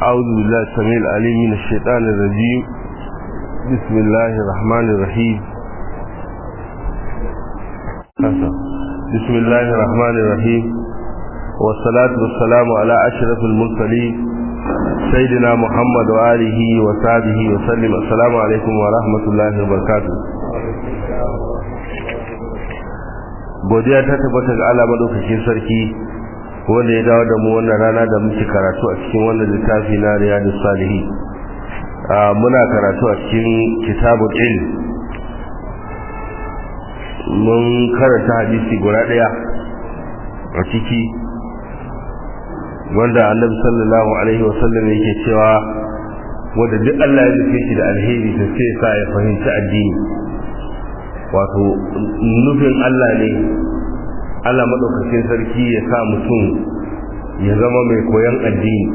أعوذ بالله السميع العليم من الشيطان الرجيم بسم الله الرحمن الرحيم بسم الله الرحمن الرحيم والصلاة والسلام على أشرف المرسلين سيدنا محمد وآله وصحبه وسلم السلام عليكم ورحمة الله وبركاته godiya ta tabbata ga Allah madaukakin sarki wanda ya dawo da mu wannan rana da muke karatu a cikin wannan littafi na Riyadus Salihin muna karatu a cikin kitabul ilm mun karanta hadisi guda daya a ciki wanda Annabi sallallahu alaihi wasallam yake cewa wanda duk Allah ya nufe shi da alheri to sai sa ya fahimci addini wato nufin Allah ne Allah maɗaukakin sarki ya sa mutum ya zama mai koyon addini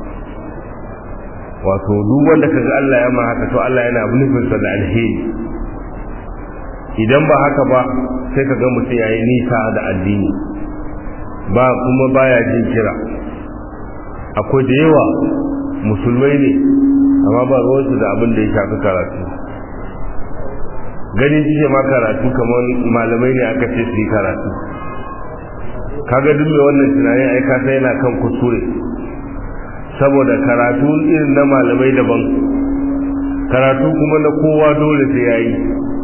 wato duk wanda ka ga Allah ya ma haka to Allah yana nufinsa da alheri idan ba haka ba sai ka ga mutum ya yi nisa da addini ba kuma baya jin kira akwai da yawa musulmai ne amma ba ruwansu da abin da ya shafi karatu ganin jike ma karatu kamar malamai ne aka ce su yi karatu kaga duk mai wannan tunanin ai ka sai yana kan kuskure saboda karatu irin na malamai daban karatu kuma na kowa dole sai yayi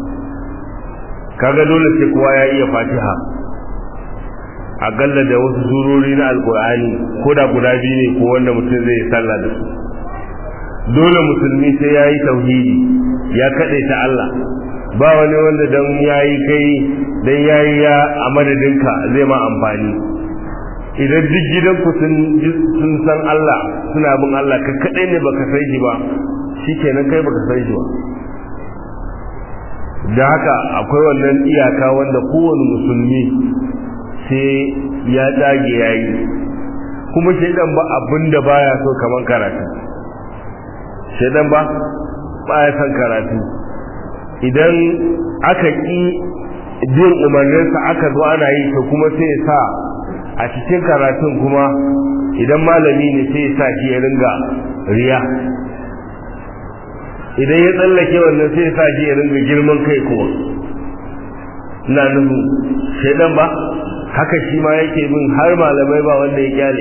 kaga dole sai kowa ya iya fatiha akalla da wasu surori na alkur'ani ko da guda biyu ne ko wanda mutum zai sallah da su dole musulmi sai yayi tauhidi ya kaɗe ta Allah ba wani wanda dan yayi kai dan yayi ya a madadinka zai ma amfani idan duk gidanku sun sun san Allah suna bin Allah ka kadai ne baka san shi ba shikenan kai baka san shi ba da haka akwai wannan iyaka wanda kowane musulmi sai ya dage yayi kuma shaidan ba abinda baya so kaman karatu shaidan ba baya son karatu idan aka ƙi bin umarninsa aka zo ana yi to kuma sai sa a cikin karatun kuma idan malami ne sai sa shi ya ringa riya idan ya tsallake wannan sai sa shi ya ringa girman kai kuma ina nufin shaidan ba haka shi ma yake bin har malamai ba wanda ya kyale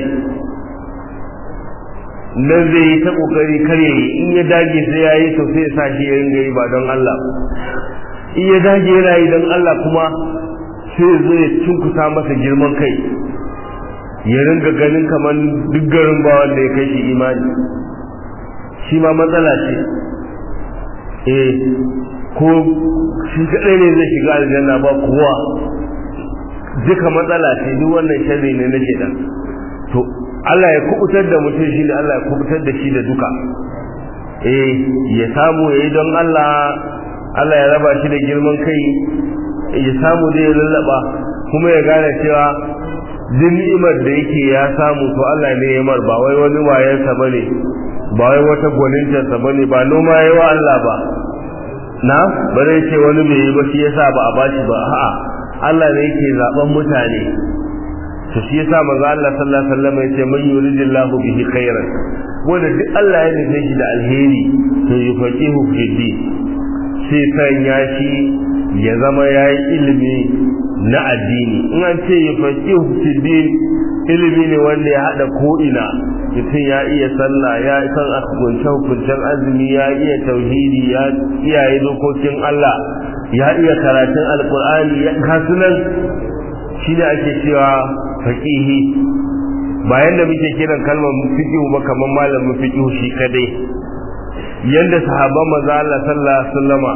nan zai yi ta kokari kar yayi in ya dage sai yayi to sai ya sa shi ya ringa yi ba don Allah in ya dage yana yi don Allah kuma sai zai cinkuta masa girman kai ya ringa ganin kamar duk garin ba wanda ya kai shi imani shi ma matsala ce eh ko shi kadai ne zai shiga aljanna ba kowa duka matsala ce duk wannan sharri ne na shedan to Allah ya kubutar da mutum shi ne Allah ya kubutar da shi da duka eh ya samu ya yi don Allah Allah ya raba shi da girman kai ya samu da ya lallaba kuma ya gane cewa duk ni'imar da yake ya samu to Allah ne ya mar ba wai wani wayansa bane ba wai wata gwanintarsa bane ba noma yayi wa Allah ba na bare ce wani bai yi ba shi yasa ba a bashi ba a'a Allah ne yake zaben mutane to shi yasa manzo Allah sallallahu alaihi wasallam yace man yuridillahu bihi khairan wanda duk Allah ya nufe shi da alheri to yufaqihu fi din sai sanya shi ya zama yayi ilimi na addini in an ce yufaqihu fi din ilimi ne wanda ya hada ko ina mutum ya iya sallah ya san hukuncen hukuncen azumi ya iya tauhidi ya iyaye dokokin Allah ya iya karatun alkur'ani ya kasunan shi ne ake cewa faƙihi bayan da muke kiran kalmar fiqhu ba kamar malamin fiqhu shi kadai yanda sahabban manzo Allah sallallahu alaihi wasallama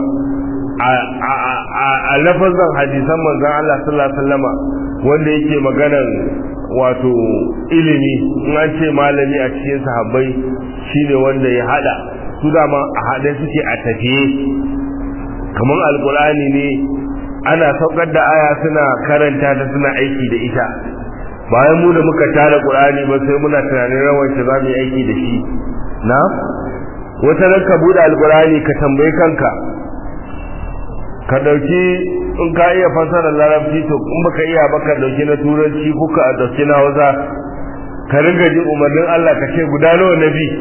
a lafazan hadisan manzo Allah sallallahu alaihi wasallama wanda yake maganar wato ilimi in an ce malami a cikin sahabbai shine wanda ya hada su dama a hade suke a tafiye kamar alkurani ne ana saukar da aya suna karanta ta suna aiki da ita bayan mu da muka tara qur'ani ba sai muna tunanin rawan shi za mu yi aiki da shi na wata ran ka bude alkurani ka tambayi kanka ka dauki in ka iya fasara larabci to in baka iya ba ka dauki na turanci ko ka dauki na hausa ka ringa jin umarnin Allah ka ce guda nawa na bi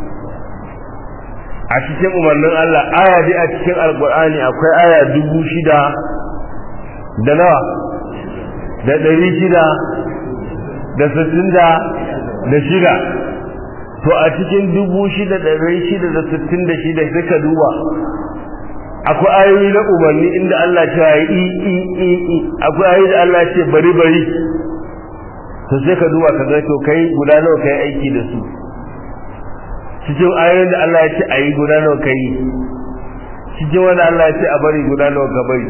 a cikin umarnin Allah aya dai a cikin alkur'ani akwai aya dubu shida da nawa da ɗari shida da sittin da da shida to a cikin dubu shida da ɗari shida da sittin da shida sai ka duba akwai ayoyi na umarni inda Allah ce ya yi i i i akwai ayoyi da Allah ce bari bari to sai ka duba ka ga to kai guda nawa kai aiki da su cikin ayoyin da Allah ya ce a yi guda nawa kai cikin wanda Allah ya ce a bari guda nawa ka bari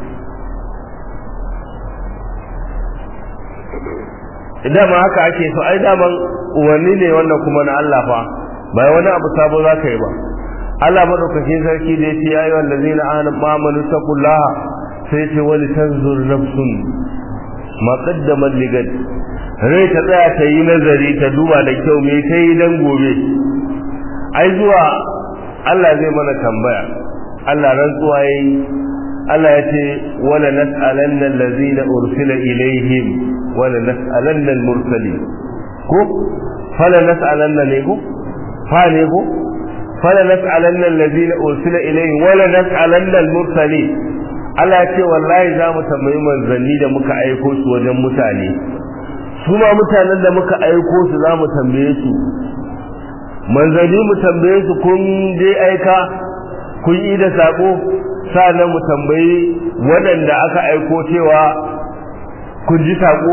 idan ma haka ake so ai daman umarni ne wannan kuma na Allah fa bai wani abu sabo za ka yi ba Allah madaukakin sarki da yace ya ayyuhal ladzina amanu taqullaha sai ce wali tanzur nafsun ma qaddamat ligad rai ta tsaya ta yi nazari ta duba da kyau me ta yi dan gobe ai zuwa Allah zai mana tambaya Allah rantsuwa yayi Allah ya ce wala nas'alanna allazina ursila ilaihim wala nas'alanna al-mursalin ko fala nas'alanna ne ko fa ne ko fala nas'alanna allazina ursila ilaihim wala nas'alanna al-mursalin Allah ya ce wallahi za mu tambayi manzanni da muka aiko su wajen mutane su ma mutanen da muka aiko su za mu tambaye su manzanni mu tambaye su kun je aika kun yi da sako sa'annan mu tambayi waɗanda aka aiko cewa kun ji sako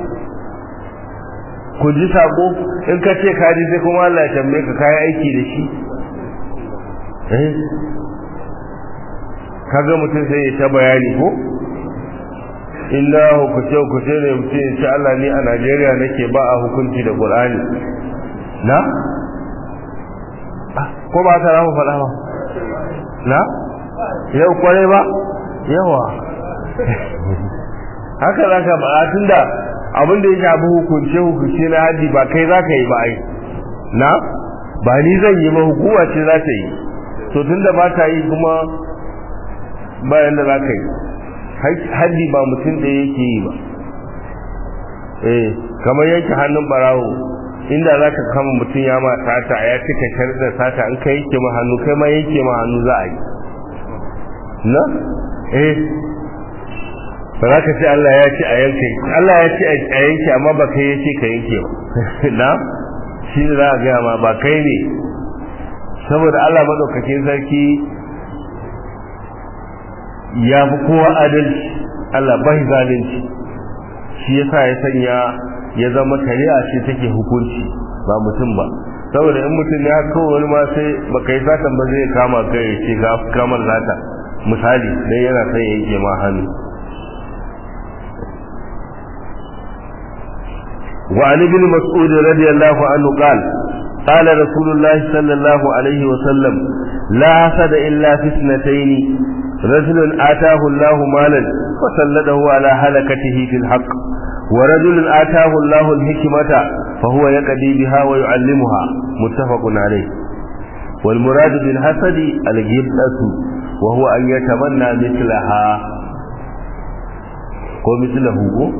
kun ji sako in ka ce ka ji sai kuma Allah ya tambaye ka kayi aiki da shi eh kaga mutum sai ya ta bayani ko inna hukuce hukuce ne mutum ya ce Allah ni a Najeriya nake ba a hukunci da Qur'ani na ko ba ta ramu faɗa ba na yau kwarai ba yawa haka za ka ba tun da abin da ya shafi hukunce hukunce na haji ba kai za ka yi ba ai na ba ni zan yi ba hukuma ce za ta yi to tun da ba ta yi kuma bayan da za ka yi haji ba mutum da yake yi ba eh kamar yanke hannun barawo inda za ka kama mutum ya ma sata ya cika sharɗar sata in ka yanke ma hannu kai ma yanke ma hannu za a yi na eh ba za ka ce Allah ya ce a yanke Allah ya ce a yanke amma ba kai ya ce ka yanke ba na shi ne za a gaya ma ba kai ne saboda Allah maɗaukakin sarki ya fi kowa adalci Allah bai zalunci shi yasa ya sanya ya zama shari'a ce take hukunci ba mutum ba saboda in mutum ya kawo wani ma sai baka yi satan ba zai kama kai ya ce ga kamar nata misali dan yana son ya yanke ma hannu وعن ابن مسعود رضي الله عنه قال قال رسول الله صلى الله عليه وسلم لا حسد إلا في اثنتين رجل آتاه الله مالا فسلده على هلكته في الحق ورجل آتاه الله الحكمة فهو يقضي بها ويعلمها متفق عليه والمراد بالحسد الجبلة وهو أن يتمنى مثلها ومثله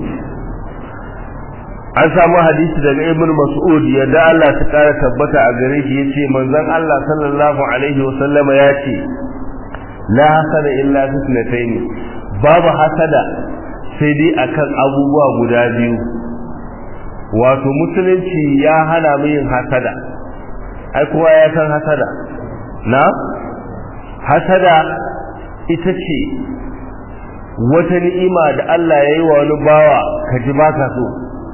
an samu hadisi daga ibn mas'ud yadda Allah ta kara tabbata a gare shi yace manzon Allah sallallahu alaihi wa sallama yace la hasada illa fitnatayn babu hasada sai dai akan abubuwa guda biyu wato musulunci ya hana mu yin hasada ai kowa ya san hasada na hasada ita ce wata ni'ima da Allah ya yi wa wani bawa ka ji baka so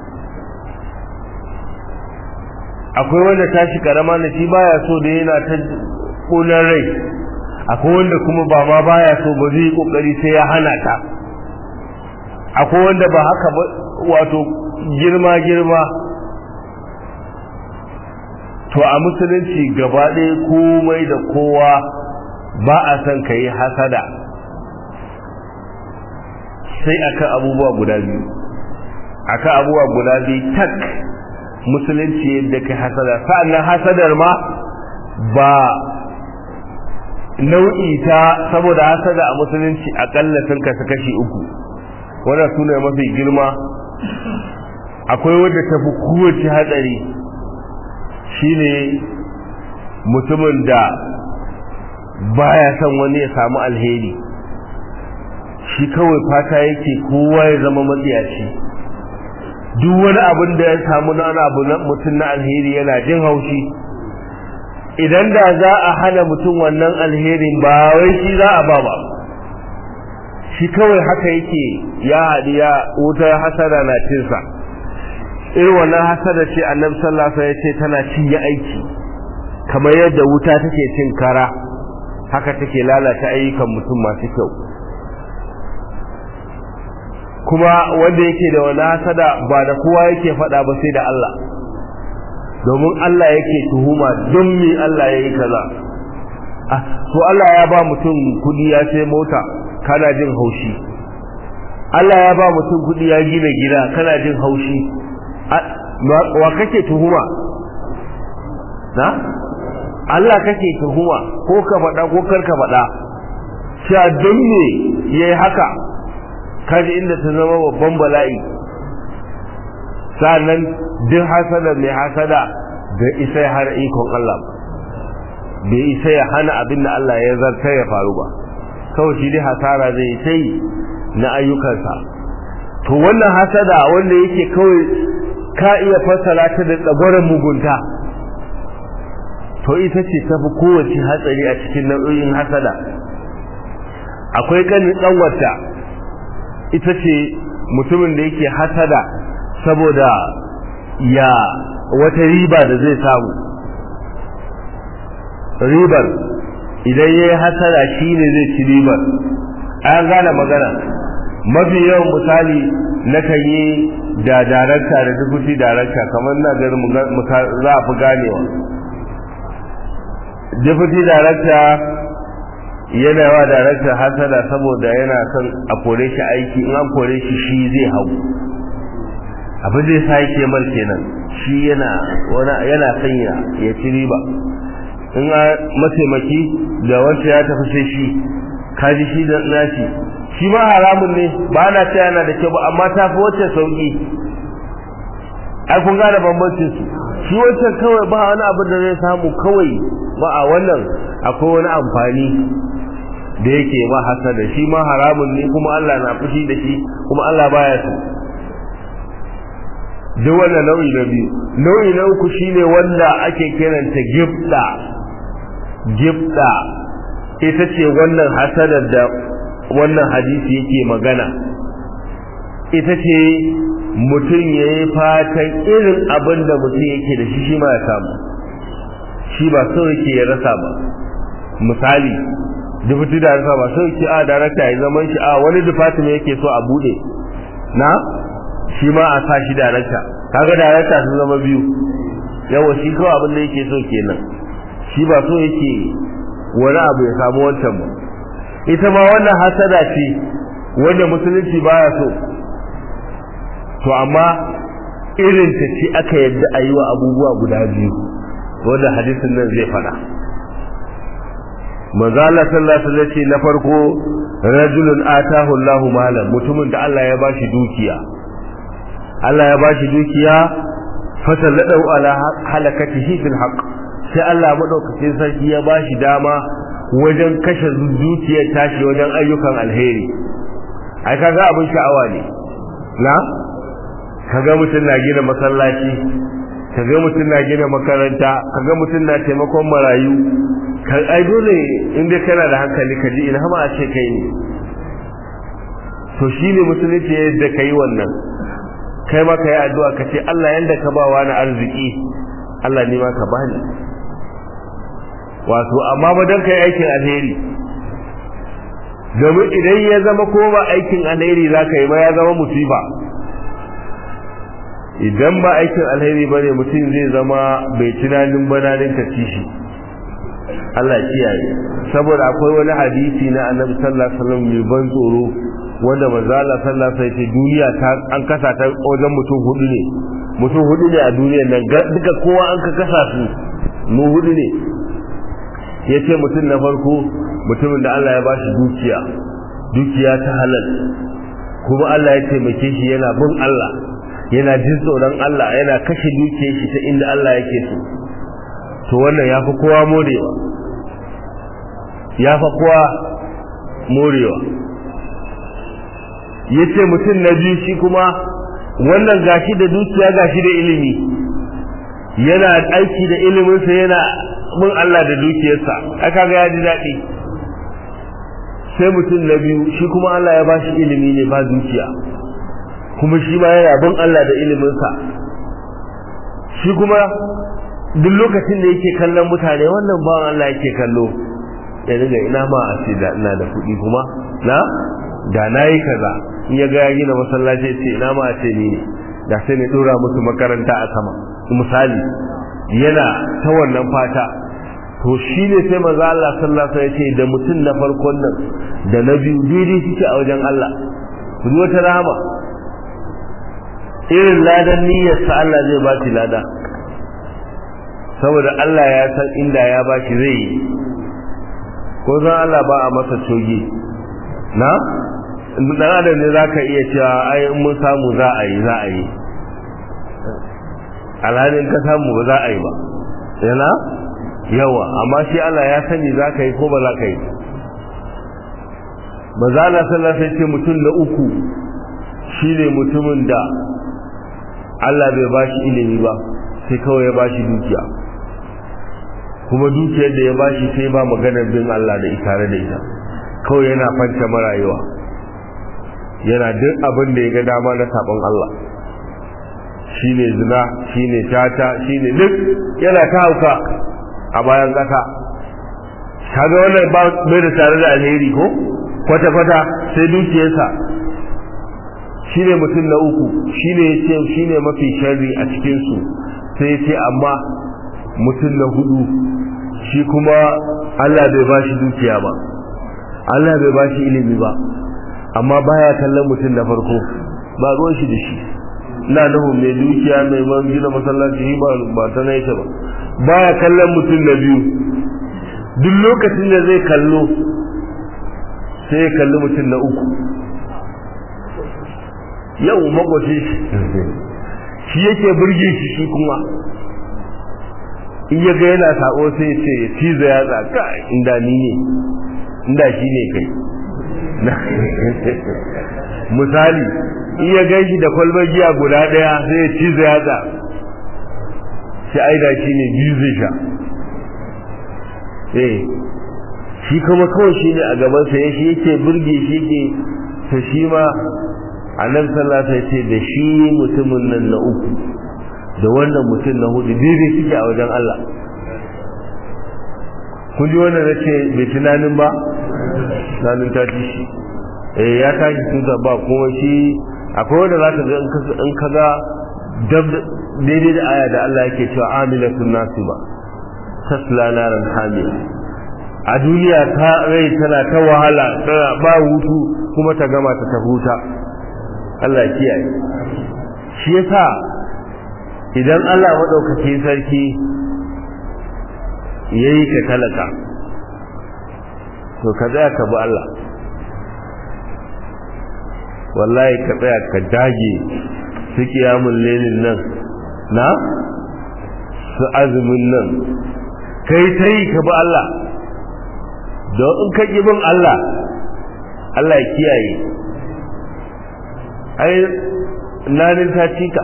akwai wanda tashi karama na shi baya so da yana ta kunan rai akwai wanda kuma ba ma baya so ba zai yi kokari sai ya hana ta akwai wanda ba haka ba wato girma girma to a musulunci gaba ɗaya komai da kowa ba a son ka yi hasada sai akan abubuwa guda biyu akan abubuwa guda biyu tak musulunci yadda kai hasada sa'annan hasadar ma ba nau'i ta saboda hasada a musulunci akalla sun kasu kashi uku wannan sune mafi girma akwai wadda ta fi kowace hatsari shine mutumin da baya son wani ya samu alheri shi kawai fata yake kowa ya zama matsiyaci duk wani abin da ya samu na abu na mutum na alheri yana jin haushi idan da za a hana mutum wannan alherin ba wai shi za a ba ba shi kawai haka yake ya haɗi ya wuta hasada na cinsa irin wannan hasada ce annabi sallallahu alaihi wasallam ya ce tana cinye aiki kamar yadda wuta take cin kara haka take lalata ayyukan mutum masu kyau kuma wanda yake da wani hasada ba da kowa yake faɗa ba sai da Allah domin Allah yake tuhuma don me Allah ya yi kaza ah so Allah ya ba mutum kudi ya sai mota kana jin haushi Allah ya ba mutum kudi ya gina gida kana jin haushi wa kake tuhuma na Allah kake tuhuma ko ka faɗa ko kar ka faɗa cewa don me yayi haka kaji inda ta zama babban bala'i sannan duk hasada mai hasada da isa har ikon Allah bai isa ya hana abin da Allah ya zarta ya faru ba kawai shi dai hasara zai ta yi na ayyukansa to wannan hasada wanda yake kawai ka iya fassara ta da tsagoran mugunta to ita ce tafi kowace hatsari a cikin nau'in hasada akwai kanin ɗanwata ita ce mutumin da yake hasada saboda ya wata riba da zai samu ribar idan ya yi hasada shi ne zai ci ribar an gane magana mafi yawan misali na kan yi da darakta da dubuti darakta kamar na ganin za a fi ganewa dubuti darakta yana wa darakta hasada saboda yana son a kore shi aiki in an kore shi shi zai hau abin da ya sa yake mar kenan shi yana yana sanya ya ci riba in a mataimaki da wanda ya tafi sai shi kaji shi da nashi shi ma haramun ne ba na ce yana da kyau ba amma ta fi wacce sauki ai kun gane bambancin su shi wancan kawai ba wani abin da zai samu kawai ba a wannan akwai wani amfani da yake ma hasada shi ma haramun ne kuma Allah na fushi da shi kuma Allah baya so duk wannan nau'i na biyu nau'i na uku shine wanda ake kiranta gifta gifta ita ce wannan hasadar da wannan hadisi yake magana ita ce mutum ya yi fatan irin abin da mutum yake da shi shi ma ya samu shi ba so yake ya rasa ba misali dubuti da rasa ba so yake a darakta ya zaman shi a wani department yake so a bude na shi ma a sa shi darakta kaga darakta sun zama biyu yawa shi kawai abin da yake so kenan shi ba so yake wani abu ya samu wancan ba ita ma wannan hasada ce wanda musulunci baya so to amma irin ta ce aka yadda a yi wa abubuwa guda biyu wanda hadisin nan zai fada manzo Allah sallallahu alaihi wasallam ce na farko rajulun atahu Allahu malan mutumin da Allah ya bashi dukiya Allah ya bashi dukiya fasalladau ala halakatihi fil haqq sai Allah madaukakin sarki ya bashi dama wajen kashe dukiyar tashi wajen ayyukan alheri ai kaga abin sha'awa ne na kaga mutum na gina masallaci kaga mutum na gina makaranta kaga mutum na taimakon marayu kan ai dole in dai kana da hankali ka ji ina ma a ce kai ne to shine musulunci yadda kai wannan kai ma kai addu'a ka ce Allah yanda ka ba wani arziki Allah ne ma ka bani wato amma ba dan kai aikin alheri domin idan ya zama ko ba aikin alheri za ka yi ba ya zama musiba idan ba aikin alheri ba ne mutum zai zama bai tunanin bananin ka ci shi Allah kiyaye saboda akwai wani hadisi na annabi sallallahu alaihi wasallam mai ban tsoro wanda manzo Allah sallallahu alaihi wasallam duniya ta an kasa ta wajen mutum hudu ne mutum hudu ne a duniyar nan duka kowa an ka kasa su mu hudu ne yace mutum na farko mutumin da Allah ya bashi dukiya dukiya ta halal kuma Allah ya taimake shi yana bin Allah yana jin tsoron Allah yana kashe dukiyar shi ta inda Allah yake so to wannan ya fi kowa morewa ya fi kowa morewa ya ce mutum na biyu shi kuma wannan gashi da dukiya gashi da ilimi yana aiki da iliminsa yana bin Allah da dukiyarsa aka ga ya ji daɗi sai mutum na biyu shi kuma Allah ya bashi ilimi ne ba dukiya kuma shi ma yana bin Allah da iliminsa shi kuma duk lokacin da yake kallon mutane wannan bawan Allah yake kallo ya daga ina ma a ce da ina da kuɗi kuma na da na yi kaza in ya ga ya gina masallaci ya ce ina ma a ce ni ne da sai ne dora musu makaranta a sama misali yana ta wannan fata to shi ne sai maza Allah sallallahu alaihi wasallam ya ce da mutum na farkon nan da na biyu daidai suke a wajen Allah ku wata rahama irin ladan niyyarsa Allah zai ba shi lada saboda Allah ya san inda ya ba shi zai yi ko zan Allah ba a masa coge na dan adam ne zaka iya cewa ai in mun samu za a yi za a yi alhalin ka samu ba za a yi ba yana yawa amma shi Allah ya sani za ka yi ko ba za ka yi ba za na sallah sai ce mutum na uku shine mutumin da Allah bai ba shi ilimi ba sai kawai ya ba shi dukiya kuma dukiyar da ya ba shi sai ba maganar bin Allah da tare da ita kawai yana fanta marayuwa yana duk abin da ya ga dama na sabon Allah shine zina shine tata shine duk yana ta hauka a bayan ƙasa kaga wannan ba bai da tare da alheri ko kwata kwata sai dukiyarsa shine mutum na uku shine yace shine mafi sharri a cikin su sai yace amma mutum na hudu shi kuma Allah bai bashi dukiya ba Allah bai bashi ilimi ba amma baya kallon mutum na farko ba ruwan shi da shi ina nufin mai dukiya mai man gina masallaci ba ba ta na yake ba baya kallon mutum na biyu duk lokacin da zai kallo sai ya kalli mutum na uku yau magwace shi yake burge shi shi kuma in ya ga yana sako sai ce cizo ya tsaka inda ni ne inda shi ne kai misali in ya gan shi da kwalbar giya guda daya sai ya cizo ya tsaka shi aida shi ne biyu zai sha eh shi kuma kawai shi ne a gabansa ya shi yake burge shi yake ta shi ma annabi sallallahu alaihi ce da shi mutumin nan na uku da wannan mutum na hudu daidai suke a wajen Allah kun ji wannan na ce bai tunanin ba tunanin ta ci shi eh ya tashi tun da ba kuma shi akwai wanda za ka ga in ka ga daidai da aya da Allah yake cewa amilatun nasiba tasla naran hamiya a duniya ta rai tana ta wahala tana ba hutu kuma ta gama ta huta Allah kiyaye shi yasa idan Allah madaukakin sarki yayi ka talaka to ka tsaya ka bi Allah wallahi ka tsaya ka dage su kiyamun lenin nan na su azumin nan kai ta yi ka bi Allah don in ka bin Allah Allah ya kiyaye ai nanin ta cika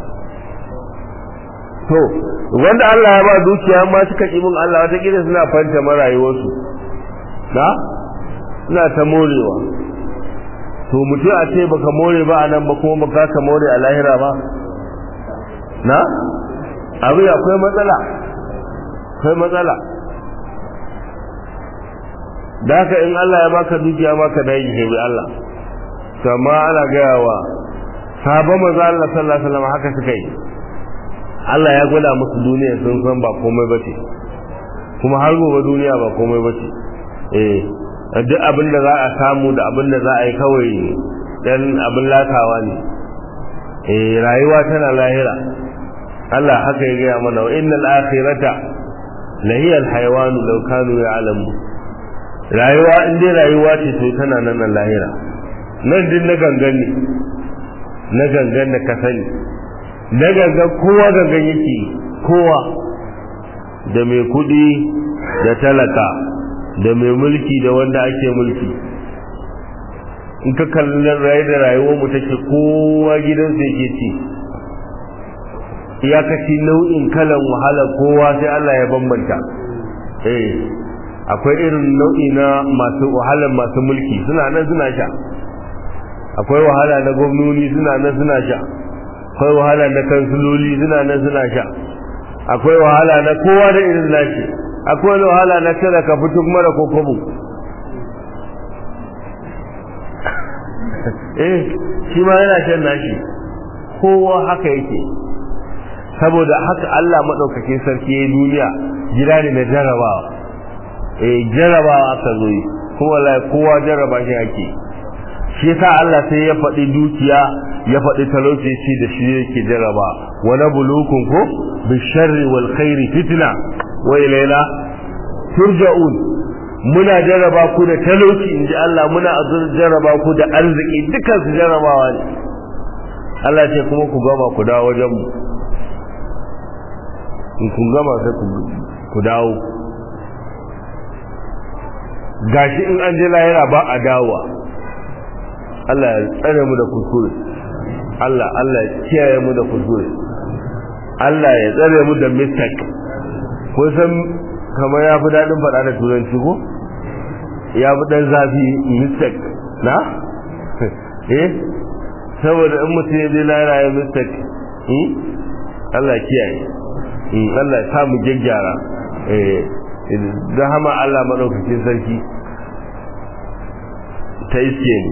to wanda Allah ya ba dukiya ma suka bin Allah wata kila suna fanta marayuwarsu na suna ta morewa to mutum a ce baka more ba a nan ba kuma baka ka more a lahira ba na abu akwai matsala akwai matsala da haka in Allah ya baka dukiya maka da yi bi Allah kama ana gaya wa sabon maza Allah sallallahu alaihi wasallam haka suka yi Allah ya gwada musu duniya sun san ba komai bace kuma har gobe duniya ba komai bace eh duk abin da za a samu da abin da za a yi kawai dan abin latawa ne eh rayuwa tana lahira Allah haka ya gaya mana wa innal akhirata lahiya alhayawan law kanu ya'lamu rayuwa in dai rayuwa ce to tana nan lahira nan din na gangan ne na gangan da ka sani na gangan kowa gangan yake kowa da mai kudi da talaka da mai mulki da wanda ake mulki in ka kalli rayu da rayuwar mu take kowa gidansa yake ci iyakaci nau'in kalan wahala kowa sai Allah ya bambanta eh akwai irin nau'i na masu wahalar masu mulki suna nan suna sha akwai wahala na gwamnoni suna nan suna sha akwai wahala na kansuloli suna nan suna sha akwai wahala na kowa da irin nashi akwai wahala na tara ka fito kuma da kokobo eh shi ma yana shan nashi kowa haka yake saboda haka Allah madaukakin sarki ya duniya gida ne na jarabawa eh jarabawa aka zo yi kuma wallahi kowa jaraba shi ake shi yasa Allah sai ya faɗi dukiya ya faɗi talauci shi da shi yake jaraba wa nabluukum ko bisharri wal khairi fitna wa ilayna turja'un muna jaraba ku da talauci inji Allah muna jaraba ku da arziki dukan su jarabawa ne Allah ce kuma ku gama ku dawo wajen mu in kun gama sai ku dawo gashi in an je lahira ba a dawowa Allah ya tsare mu da kuskure Allah Allah ya kiyaye mu da kuskure Allah ya tsare mu da mistake ko san kamar ya fi daɗin faɗa da turanci ko ya fi ɗan zafi mistake na eh saboda in mutum ya je lahira ya mistake Allah ya kiyaye Allah ya samu gyaggyara eh da hama Allah maɗaukakin sarki ta iske ni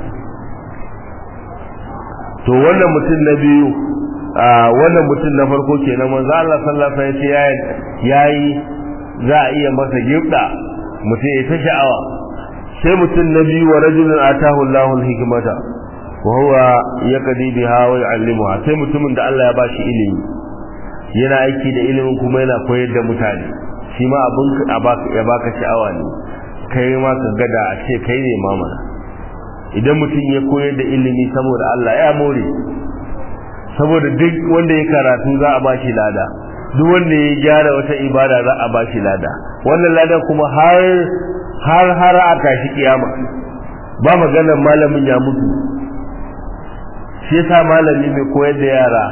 to wannan mutum na biyu a wannan mutum na farko kenan manzo Allah sallallahu alaihi wasallam ya yayi za a iya masa gibda mutum ya ta sha'awa sai mutum na biyu wa rajulun atahu Allahu al-hikmata wa huwa yaqdi biha wa yu'allimuha sai mutumin da Allah ya bashi ilimi yana aiki da ilimin kuma yana koyar da mutane shi ma abin ya baka sha'awa ne kai ma ka gada a ce kai ne mamana idan mutum ya koyar da ilimi saboda Allah ya more saboda duk wanda ya karatu za a bashi lada duk wanda ya gyara wata ibada za a bashi lada wannan ladan kuma har har har a tashi kiyama ba maganar malamin ya mutu shi yasa malami mai koyar da yara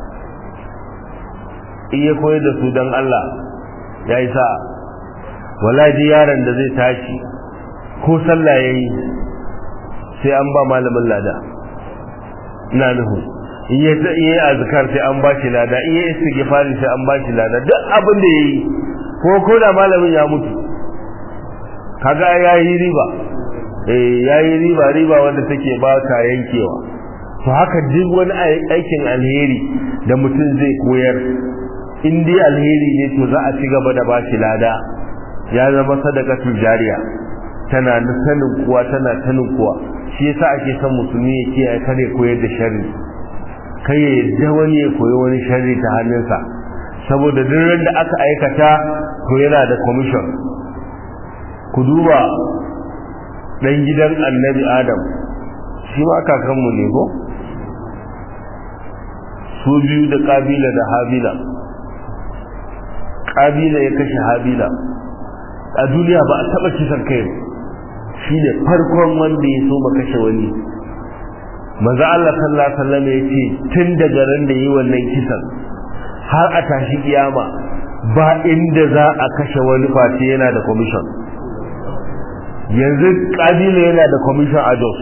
in ya koyar da su don Allah ya yi sa wallahi yaron da zai tashi ko sallah yayi sai an ba malamin lada ina nuhu in ya yi azkar sai an ba shi lada in ya istighfari sai an ba shi lada duk abin da yayi ko ko da malamin ya mutu kaga yayi riba eh yayi riba riba wanda take ba ta yankewa to haka duk wani aikin alheri da mutum zai koyar in dai alheri ne to za a ci gaba da ba shi lada ya zama sadakatul jariya tana sanin kuwa tana tanin kuwa shi yasa ake son musulmi ya kiyaye kare koyar da sharri kai ya yadda wani ya koyi wani sharri ta hannunsa saboda duk da aka aikata to yana da commission ku duba dan gidan annabi adam shi ma kakanmu ne ko su biyu da kabila da habila kabila ya kashe habila a duniya ba a taba kisan kai shi ne farkon wanda ya so ma kashe wani maza Allah sallallahu alaihi wasallam ya ce tun daga ran da yi wannan kisan har a tashi kiyama ba inda za a kashe wani face yana da commission yanzu kabila yana da commission a Jos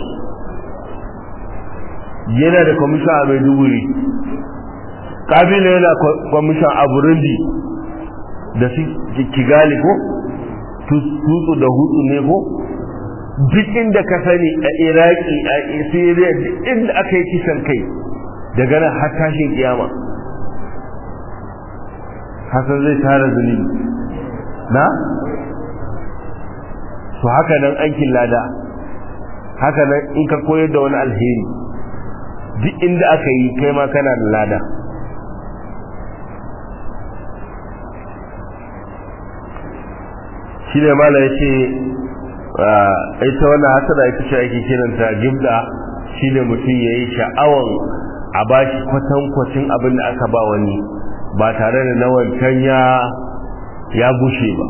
yana da commission a Maiduguri kabila yana commission a Burundi da su Kigali ko tutsu da hutu ne ko duk inda ka sani a iraki a syria duk inda aka yi kisan kai daga nan har tashin kiyama hasan zai tara zunubi na to haka nan aikin lada haka nan in ka koyar da wani alheri duk inda aka yi kai ma kana da lada shi ne mala ya ce ita wannan hasada ita ce ake kiranta gibda shine mutum yayi sha'awan a bashi kwatankwacin abin da aka ba wani ba tare da na wancan ya ya gushe ba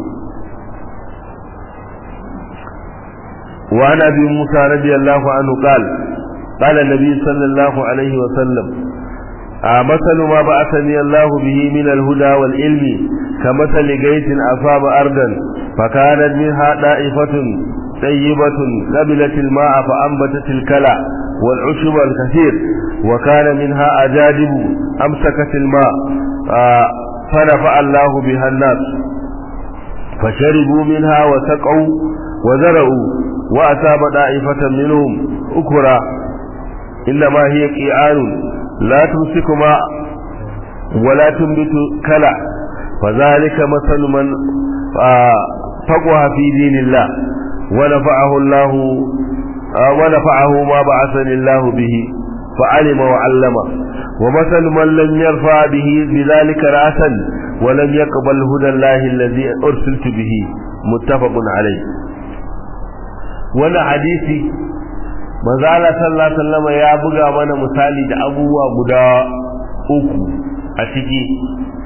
وعن ابي موسى رضي الله عنه قال قال النبي صلى الله عليه وسلم مثل ما بعثني الله به من الهدى والعلم كمثل غيث اصاب ارضا فكانت منها طائفه طيبه قبلت الماء فانبتت الكلى والعشب الكثير وكان منها اجادب امسكت الماء فنفع الله بها الناس فشربوا منها وسقوا وزرعوا وأتاب طائفة منهم أكرا إنما هي قيعان لا تمسك ماء ولا تنبت كلع فذلك مثل من فقه في دين الله ونفعه الله ونفعه ما بعثني الله به فعلم وعلم ومثل من لم يرفع به بذلك رأسا ولم يقبل هدى الله الذي أرسلت به متفق عليه wani hadisi manzo Allah sallallahu alaihi wasallam ya buga mana misali da abubuwa guda uku a ciki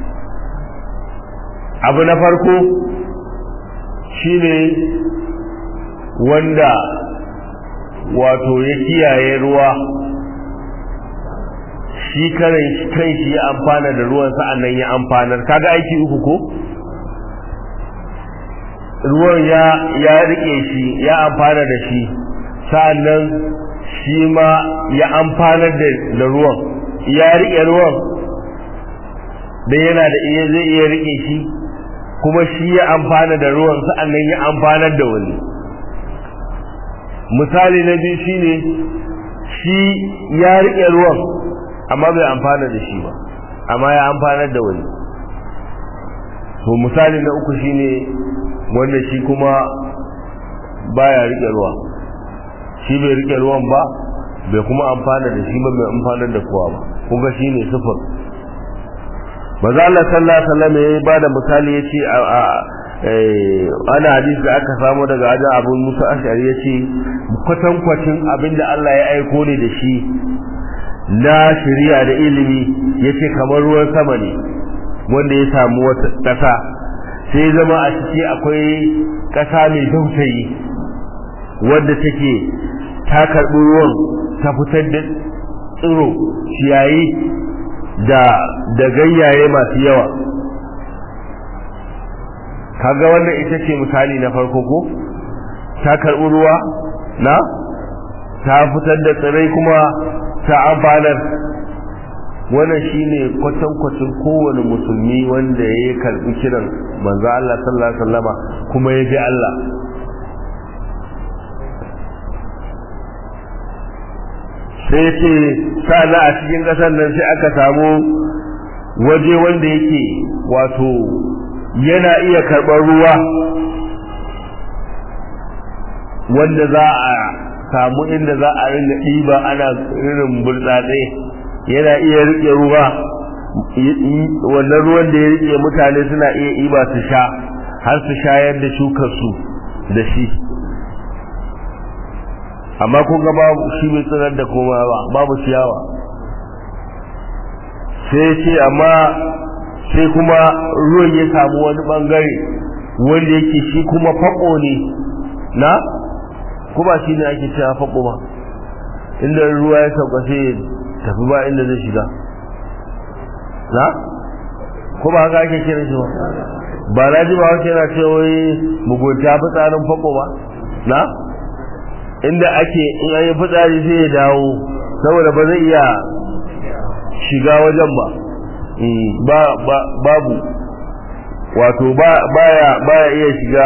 abu na farko shine wanda wato ya kiyaye ruwa shi karen kan shi ya amfana da ruwan sa'annan ya amfanar kaga aiki uku ko ruwan ya ya rike shi ya amfana da shi sa'annan shi ma ya amfana da da ruwan ya rike ruwan da yana da iya zai iya rike shi kuma shi ya amfana da ruwan sa'annan ya amfanar da wani misali na biyu shine shi ya rike ruwan amma bai amfana da shi ba amma ya amfanar da wani to misali na uku shine wanda shi kuma baya rike ruwa shi bai rike ruwan ba bai kuma amfana da shi ba bai amfana da kowa ba kuma shi ne sufur maza Allah sallallahu alaihi wasallam ya bada misali yace a ana hadisi da aka samu daga ajin Abu Musa Ash'ari yace kwatan kwatin abinda Allah ya aiko ne da shi na shari'a da ilimi yace kamar ruwan sama ne wanda ya samu wata ƙasa sai zama a ciki akwai ƙasa mai dautayi wadda take ta karɓi ruwan ta fitar da tsiro ciyayi da da ganyaye masu yawa kaga wannan ita ce misali na farko ko ta karɓi ruwa na ta fitar da tsirai kuma ta amfanar wannan shine kwatankwacin kowane musulmi wanda ya karbi kiran manzo Allah sallallahu alaihi wasallama kuma ya bi Allah sai ce sana a cikin kasar nan sai aka samu waje wanda yake wato yana iya karɓar ruwa wanda za a samu inda za a ringa ɗiba ana irin burtsatse yana iya rike ruwa wannan ruwan da ya rike mutane suna iya iba su sha har su shayar da shukar su da shi amma kun ga babu shi bai tsirar da koma ba babu ciyawa sai ce amma sai kuma ruwan ya samu wani bangare wanda yake shi kuma fako ne na kuma shi ne ake cewa fako ba inda ruwa ya sauka sai tafi ba inda zai shiga na ko ba haka ake kiran shi ba ba na ji ba wace yana ce wai mugunta fitsarin fako ba na inda ake in an yi fitsari sai ya dawo saboda ba zai iya shiga wajen ba babu wato baya baya iya shiga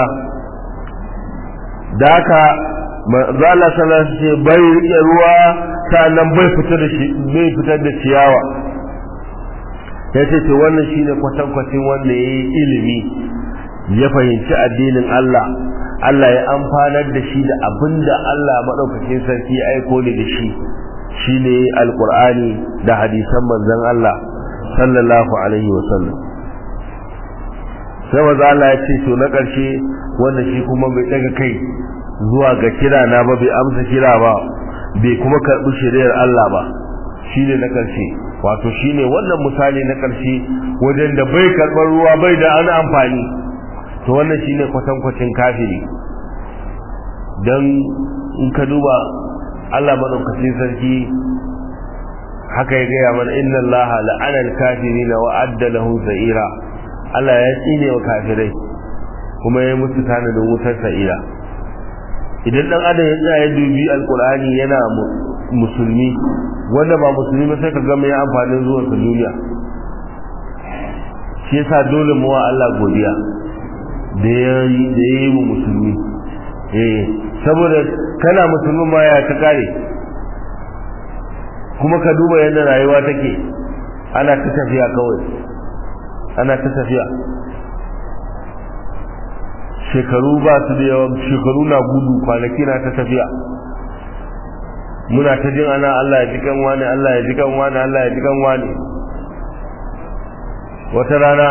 da haka zala sallallahu ce bai rike ruwa sannan bai fitar da shi bai fitar da ciyawa yace to wannan shine kwatankwacin wanda yayi ilimi ya fahimci addinin Allah Allah ya amfanar da shi da abinda Allah madaukakin sarki ya aiko ne da shi shine alqur'ani da hadisan manzon Allah sallallahu alaihi wasallam sai wanda Allah ya ce to na ƙarshe wanda shi kuma bai daga kai zuwa ga kira na ba bai amsa kira ba bai kuma karɓi shari'ar Allah ba shine na ƙarshe wato shine wannan misali na ƙarshe wajen da bai karɓar ruwa bai da ana amfani to wannan shine kwatankwacin kafiri don in ka duba Allah maɗaukacin sarki haka ya gaya mana inna Allah la'ana al-kafirin wa adda lahu sa'ira Allah ya tsine wa kafirai kuma ya musu tanadin wutar sa'ira idan dan adam ya tsaya ya dubi alqur'ani yana musulmi wanda ba musulmi ba sai ka ga mai amfanin zuwan sa duniya shi yasa dole mu wa Allah godiya da yayi da yayi mu musulmi eh saboda kana musulmi ma ya ta kare kuma ka duba yadda rayuwa take ana ta tafiya kawai ana ta tafiya shekaru ba su da yawa shekaru na gudu kwanaki na ta tafiya muna ta jin ana Allah ya jikan wani Allah ya jikan wani Allah ya jikan wani wata rana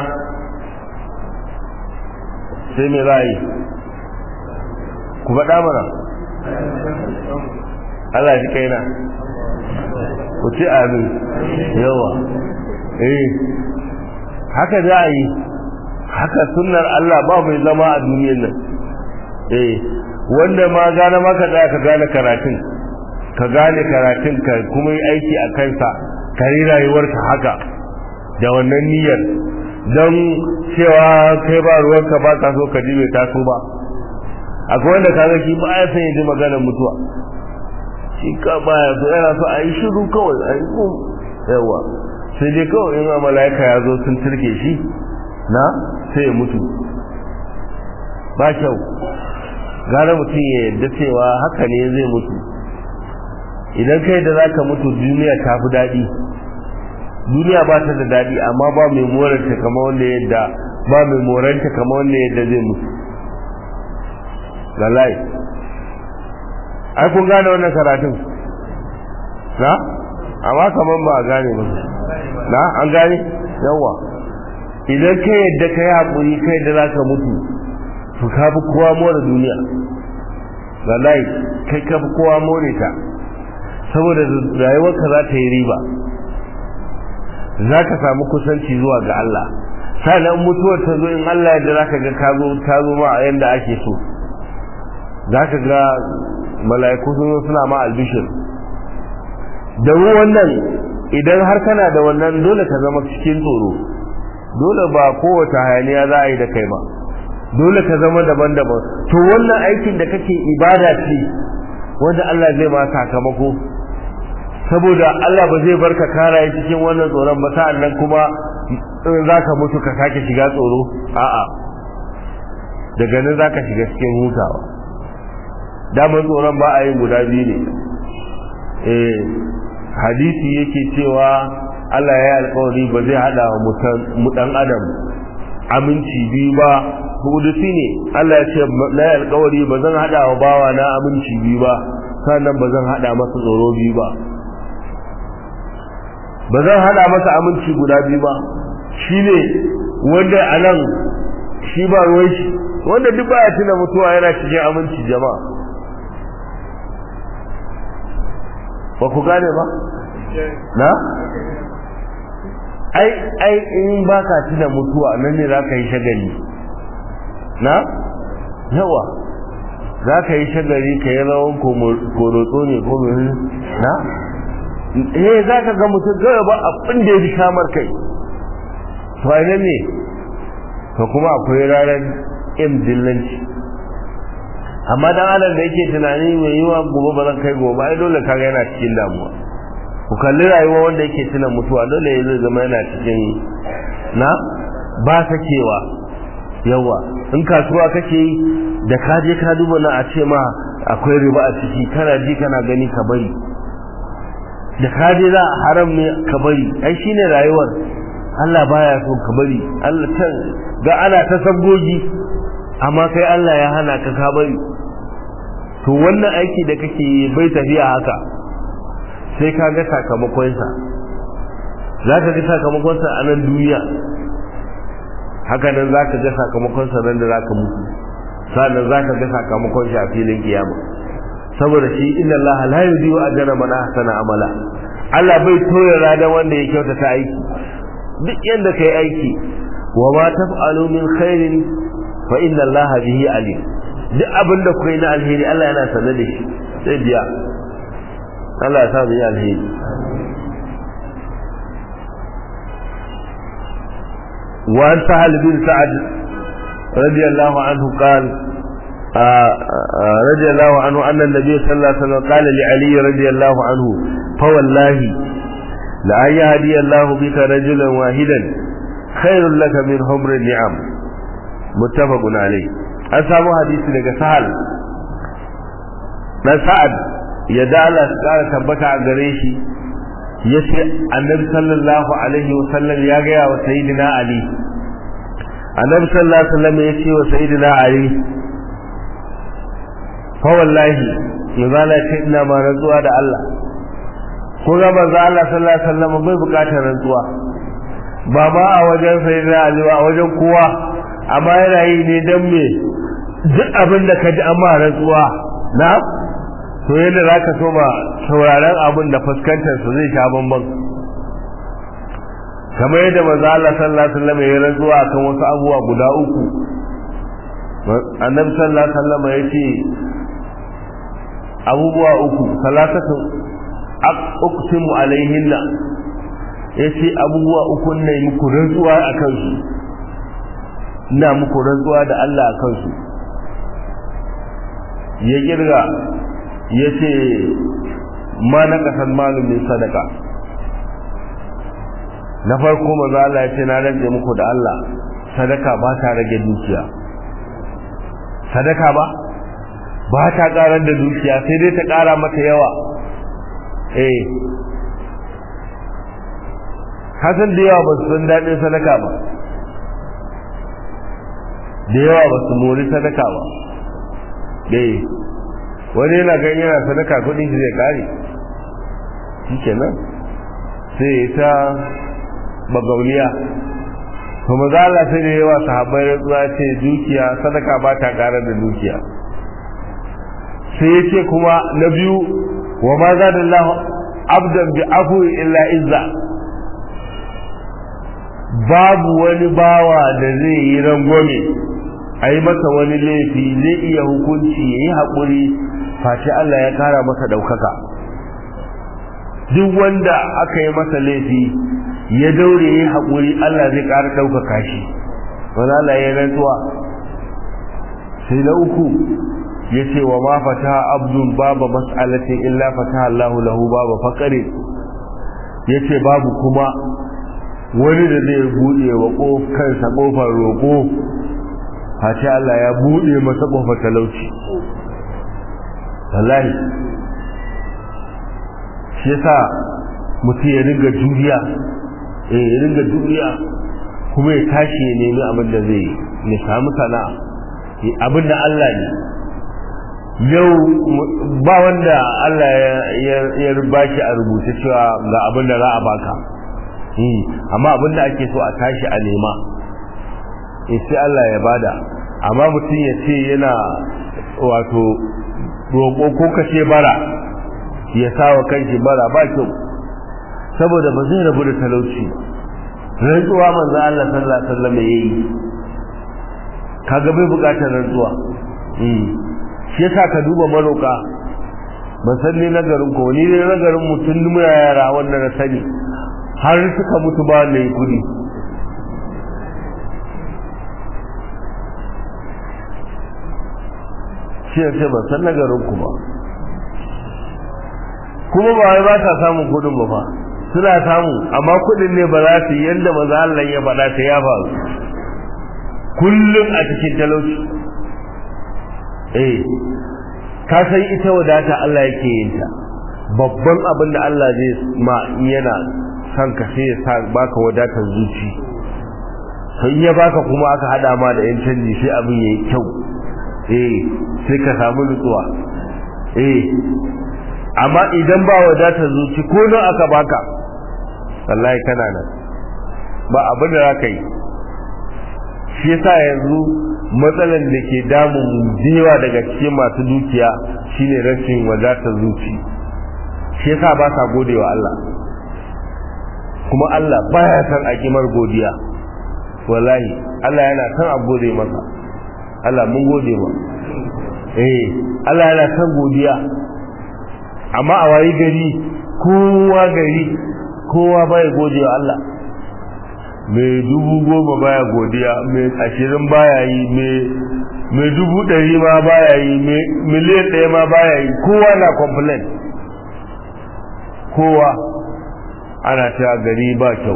sai me za a yi ku faɗa mana Allah ya ji kaina ku ci amin yawa eh haka za a yi haka sunnar Allah ba mai zama a duniyar nan eh wanda ma gane maka tsaya ka gane karatun ka gane karatun ka kuma yi aiki a kansa ka yi rayuwarka haka da wannan niyyar don cewa kai ba ruwanka ba ka so ka ji bai taso ba akwai wanda kaga shi ba ya san ya ji maganar mutuwa shi ka baya so yana so a yi shiru kawai a yi kun yawa sai dai kawai in mala'ika ya zo sun turke shi na sai ya mutu ba kyau gara mutum ya yadda cewa haka ne zai mutu idan kai da za ka mutu duniya ta fi daɗi duniya ba ta da daɗi amma ba mai moranta kama wanda yadda ba mai moranta kama wanda yadda zai mutu lalai ai kun gane wannan karatun na amma kaman ba a gane ba na an gane yawa idan ka yadda ka yi haƙuri kai da za ka mutu to ka fi kowa more duniya wallahi kai ka fi kowa more ta saboda rayuwarka za ta yi riba za ka samu kusanci zuwa ga Allah sannan mutuwar ta zo in Allah yadda za ka ga ka zo ta zo ma a yanda ake so za ka ga mala'iku sun zo suna ma albishir da wannan idan har kana da wannan dole ka zama cikin tsoro dole ba kowace hayaniya za a yi da kai ba dole ka zama daban-daban to wannan aikin da kake ibada ce wanda Allah zai ma sakamako saboda Allah ba zai barka kara cikin wannan tsoron ba sa'an nan kuma za ka mutu ka sake shiga tsoro a'a daga nan za ka shiga cikin hutawa daman tsoron ba a yin guda biyu ne eh hadisi yake cewa Allah ya yi alkawari ba zai hada wa mu dan adam aminci biyu ba hudusi ne Allah ya ce na yi alkawari ba zan hada wa bawa na aminci biyu ba sannan ba zan hada masa tsoro biyu ba ba zan hada masa aminci guda biyu ba shine wanda a nan shi ba ruwan shi wanda duk baya tuna mutuwa yana cikin aminci jama'a ba ku gane ba na ai ai in baka tuna mutuwa nan ne zaka yi shagali na yawa zaka yi shagali ka yi rawan korotso ne ko mai na eh zaka ga mutum gaba ba abin da ya fi shamar kai to ai nan ne to kuma akwai ranar in dillanci amma dan adam da yake tunani mai yiwa gobe ba zan kai gobe ai dole kaga yana cikin damuwa ku kalli rayuwa wanda yake tuna mutuwa dole ya zai zama yana cikin na ba sakewa yawa in kasuwa kake yi da ka je ka duba na a ce ma akwai riba a ciki kana ji kana gani ka bari da ka je za haram ne ka bari ai shine rayuwar Allah baya so ka bari Allah can ga ana ta sabgogi amma kai Allah ya hana ka ka bari to wannan aiki da kake bai tafiya haka sai ka ga sakamakonsa za ka ga sakamakonsa a nan duniya haka nan za ka ga sakamakonsa nan da za ka mutu sannan za ka ga sakamakon shi a filin kiyama saboda shi inna Allah la yudiyu ajra man ahsana amala Allah bai toye radan wanda ya kyautata aiki duk yanda kai aiki wa ma taf'alu min khairin fa inna Allah bihi alim duk abin da kuka yi na alheri Allah yana sanar da shi sai biya Allah ya sa mu yi alheri وعن سهل بن سعد رضي الله عنه قال آآ آآ رضي الله عنه أن النبي صلى الله عليه وسلم قال لعلي رضي الله عنه فوالله لأن يهدي الله بك رجلا واحدا خير لك من حمر النعم متفق عليه أسامو حديث لك سهل na sa'ad ya da Allah su ƙara tabbata a gare shi ya ce annabi sallallahu alaihi wasallam ya gaya wa sayidina ali annabi sallallahu alaihi wasallam ya ce wa sayidina ali fa wallahi ya zala ce ina ma rantsuwa da Allah ko ga manzo Allah sallallahu alaihi wasallam bai bukatar rantsuwa ba ma a wajen sayidina ali ba a wajen kowa amma yana yi ne dan me duk abin da ka ji amma rantsuwa na to yadda za ka so ba sauraren abin da fuskantar su zai sha bamban kamar yadda maza Allah sallallahu alaihi wasallam ya rantsuwa akan wasu abubuwa guda uku annabi sallallahu alaihi wasallam ya ce abubuwa uku salatatu uqsimu alaihinna ya ce abubuwa uku ne muku rantsuwa akan su ina muku rantsuwa da Allah akan su ya kirga ya ce ma na kasar malumin sadaka na farko maza Allah ya ce na rage muku da Allah sadaka ba ta rage dukiya sadaka ba ba ta karar da dukiya sai dai ta kara mata yawa eh hasan da yawa ba su san daɗin sadaka ba da yawa ba su mori sadaka ba eh wani yana gan yana sadaka kudin shi zai kare shi kenan sai ta bagauniya to maza Allah sai da yawa sahabbai rantsuwa ce dukiya sadaka ba ta kare da dukiya sai ya ce kuma na biyu wa ma za da Allah abdan bi afu illa izza babu wani bawa da zai yi rangwame a yi masa wani laifi zai iya hukunci ya yi haƙuri face Allah ya kara masa ɗaukaka duk wanda aka yi masa laifi ya daure ya haƙuri Allah zai ƙara ɗaukaka shi wani Allah ya rantsuwa sai na uku ya ce wa ma fata abdun baba mas'alatin illa fata Allahu lahu baba faƙare ya ce babu kuma wani da zai buɗe wa kansa ƙofar roƙo face Allah ya buɗe masa ƙofar talauci wallahi shi yasa mutum ya ringa juriya eh ya ringa juriya kuma ya tashi ya nemi abin da zai ya samu sana'a abin da Allah ne yau ba wanda Allah ya bashi a rubuce cewa ga abin da za a baka amma abin da ake so a tashi a nema sai Allah ya bada amma mutum ya ce yana wato roƙo ko kace bara ya sawa kanshi bara ba kyau saboda ba zai rabu da talauci rantsuwa manzo Allah sallallahu alaihi wasallam yayi kaga bai bukatar rantsuwa eh shi yasa ka duba maroka ban san ne nagarin ko ni ne nagarin mutum mu yara wanda na sani har suka mutu ba ne kudi shi ya ce ban san nagarin ku ba kuma ba wai ba ta samun kudin ba fa suna samu amma kudin ne ba za su yi yadda maza Allah ya faɗa ta ya faru kullum a cikin talauci eh ka san ita wadata Allah yake yin ta babban abin da Allah zai ma yana san ka sai ya sa baka wadatar zuci sai ya baka kuma aka hada ma da yan canji sai abin yayi kyau eh sai ka samu nutsuwa eh amma idan ba wadatar zuci ko nan aka baka wallahi kana nan ba abin da zaka yi shi yasa yanzu matsalan da ke damun yawa daga cikin masu dukiya shine rashin wadatar zuci shi yasa ba sa gode wa Allah kuma Allah baya san a kimar godiya wallahi Allah yana san a gode masa Allah mun gode ma eh Allah yana san godiya amma a wayi gari kowa gari kowa bai gode wa Allah mai dubu goma baya godiya mai ashirin baya yi mai dubu ɗari ma baya yi miliyan ɗaya ma baya yi kowa na complain kowa ana ta gari ba kyau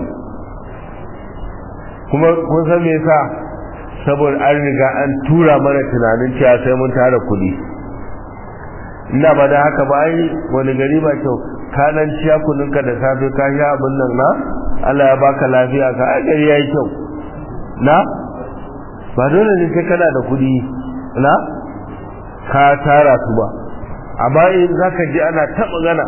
kuma kun san me yasa saboda an riga an tura mana tunanin cewa sai mun tara kuɗi ina ba da haka ba ai wani gari ba kyau ka nan ciya kuninka da safe ka sha abin nan na Allah ya baka lafiya ka ai gari yayi kyau na ba dole ne sai kana da kuɗi na ka tara su ba amma in zaka ji ana ta magana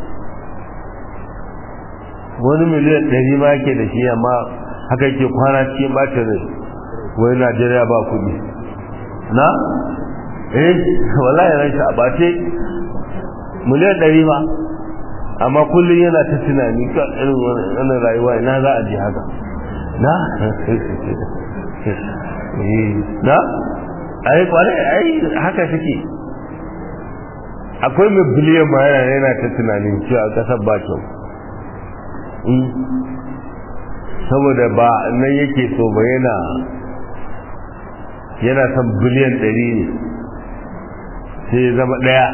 wani miliyan ɗari ma yake da shi amma haka yake kwana cikin bacin rai wai Najeriya ba kuɗi na eh wallahi ran shi a bace miliyan ɗari ma amma kullum yana ta tunani ka irin wannan rayuwa ina za a ji haka na na ai kware ai haka suke akwai mai biliyan ma yana yana ta tunanin cewa kasar ba kyau saboda ba nan yake so ba yana yana son biliyan ɗari ne sai ya zama ɗaya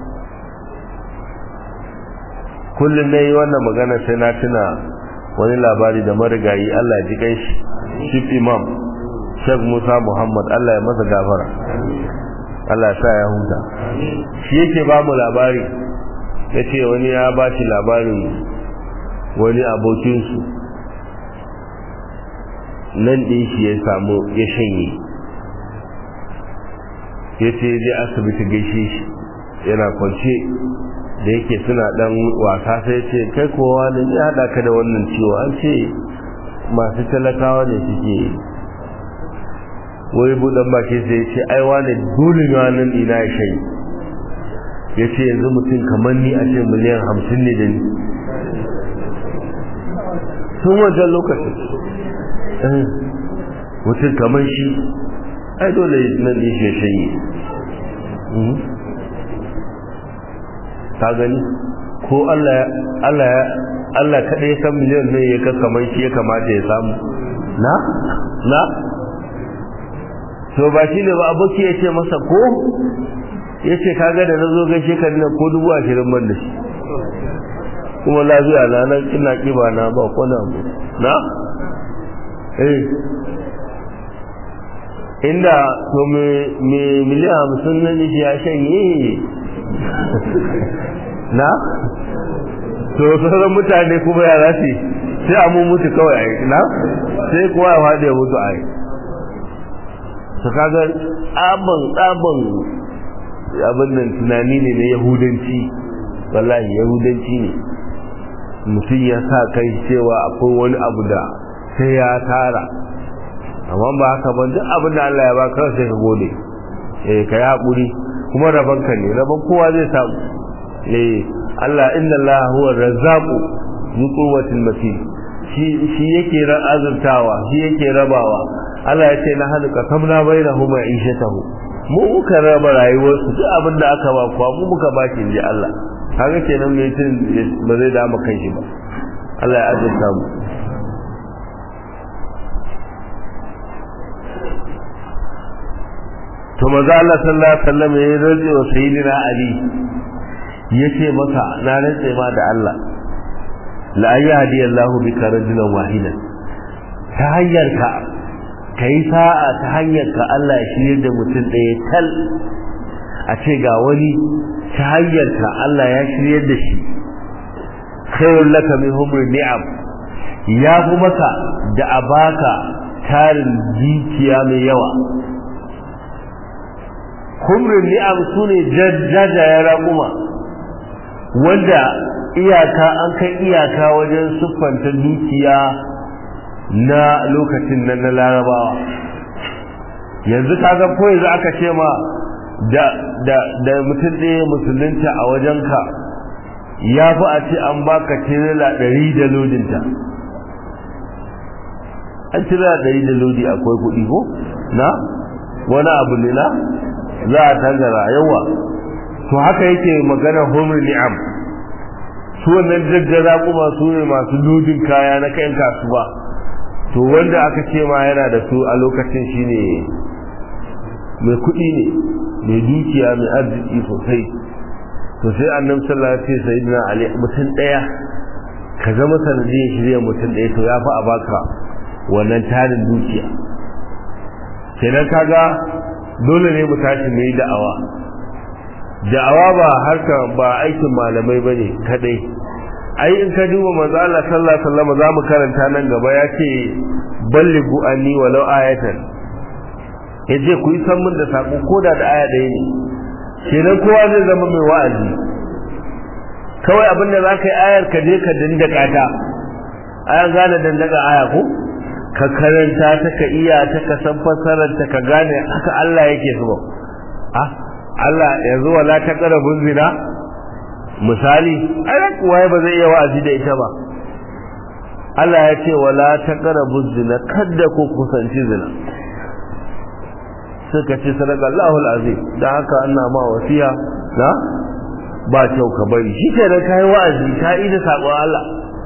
kullum na yi wannan magana sai na tuna wani labari da marigayi Allah ya ji shi chief imam Sheikh Musa Muhammad Allah ya masa gafara Allah ya sa ya huta shi yake ba mu labari ya ce wani ya ba shi labarin wani abokinsu nan ɗin shi ya samu ya shanye ya ce zai asibiti gaishe shi yana kwance da yake suna dan wasa sai ce kai kowa ne ya hada ka da wannan ciwo an ce masu talakawa ne suke wai budan baki sai ya ce ai wane dole ne wannan ina ya shayi ya ce yanzu mutum kamar ni a ce miliyan hamsin ne da ni sun wancan lokacin mutum kamar shi ai dole nan ne shi ya shayi ka gani ko Allah Allah Allah kada ya san miliyan ne ya ka kamar shi ya kamata ya samu na na to ba shi ne ba aboki ya ce masa ko ya ce kaga da na zo gaishe ka nan ko dubu ashirin ban da shi kuma lafiya na nan ina kiba na ba ko na na eh inda to me miliyan hamsin na shi ya shanye na to sauran mutane kuma ya zasu sai a mu mutu kawai ai na sai kuwa ya faɗi ya mutu ai su kaga tsaban tsaban abin nan tunani ne na yahudanci wallahi yahudanci ne mutum ya sa kai cewa akwai wani abu da sai ya tara amma ba haka ba duk abin da Allah ya ba kawai sai ka gode eh ka yi haƙuri kuma rabanka ne raban kowa zai samu eh Allah inna Allah huwa razzaqu zu quwwatil matin shi shi yake ran azurtawa shi yake rabawa Allah ya ce na halaka kamna bainahuma ishatahu mu muka raba rayuwar su duk abin da aka ba kuwa mu muka ba shi inji Allah kaga kenan mai tun ba zai dama kan shi ba Allah ya azurta mu to maza Allah sallallahu alaihi wasallam ya rantse wa sayyidina Ali yace masa na rantse ma da Allah la ayyadi Allahu bika rajulan wahidan ta hanyar ka kai sa'a ta hanyar ka Allah ya shirye da mutum ɗaya tal a ce ga wani ta hanyar ka Allah ya shirye da shi khairul laka min humri ni'am ya fi maka da abaka tarin dukiya mai yawa humrin ni'am su ne jajayen raƙuma wanda iyaka an kai iyaka wajen siffanta dukiya na lokacin nan na larabawa yanzu kaga ko yanzu aka ce ma da da da mutum ɗaya musulunta a wajenka ya fi a ce an baka tirela ɗari da lodinta an tirela ɗari da lodi akwai kuɗi ko na wani abu ne na za a tangara yawa to haka yake magana homer ni'am su wannan daggara kuma su ne masu lodin kaya na kayan kasuwa to wanda aka ce ma yana da su a lokacin shine mai kuɗi ne mai dukiya mai arziki sosai to sai annabi sallallahu alaihi wasallam sayyidina ali mutum daya ka zama sanadiyar shirya mutum daya to ya fi a baka wannan tarin dukiya kenan kaga dole ne mu tashi mu yi da'awa da'awa ba harka ba aikin malamai bane kadai ai in ka duba manzo Allah sallallahu alaihi wasallam za mu karanta nan gaba ya ce ballighu anni walau ayatan yace ku yi san mun da sako koda da aya ɗaya ne kenan kowa zai zama mai wa'azi kawai abinda za ka yi ayar ka je ka dandaka ta aya gane dandaka aya ko ka karanta ta ka iya ta ka san fassarar ta ka gane haka Allah yake so ah Allah yanzu wala ta karabun zina misali ai kuwa ba zai iya wa'azi da ita ba Allah ya ce wala ta karabun zina kada ku kusanci zina suka ce sadaka Allahul azim dan haka ana ma wasiya na ba kyau ka bari shi ke da kai wa'azi ta ida sabon Allah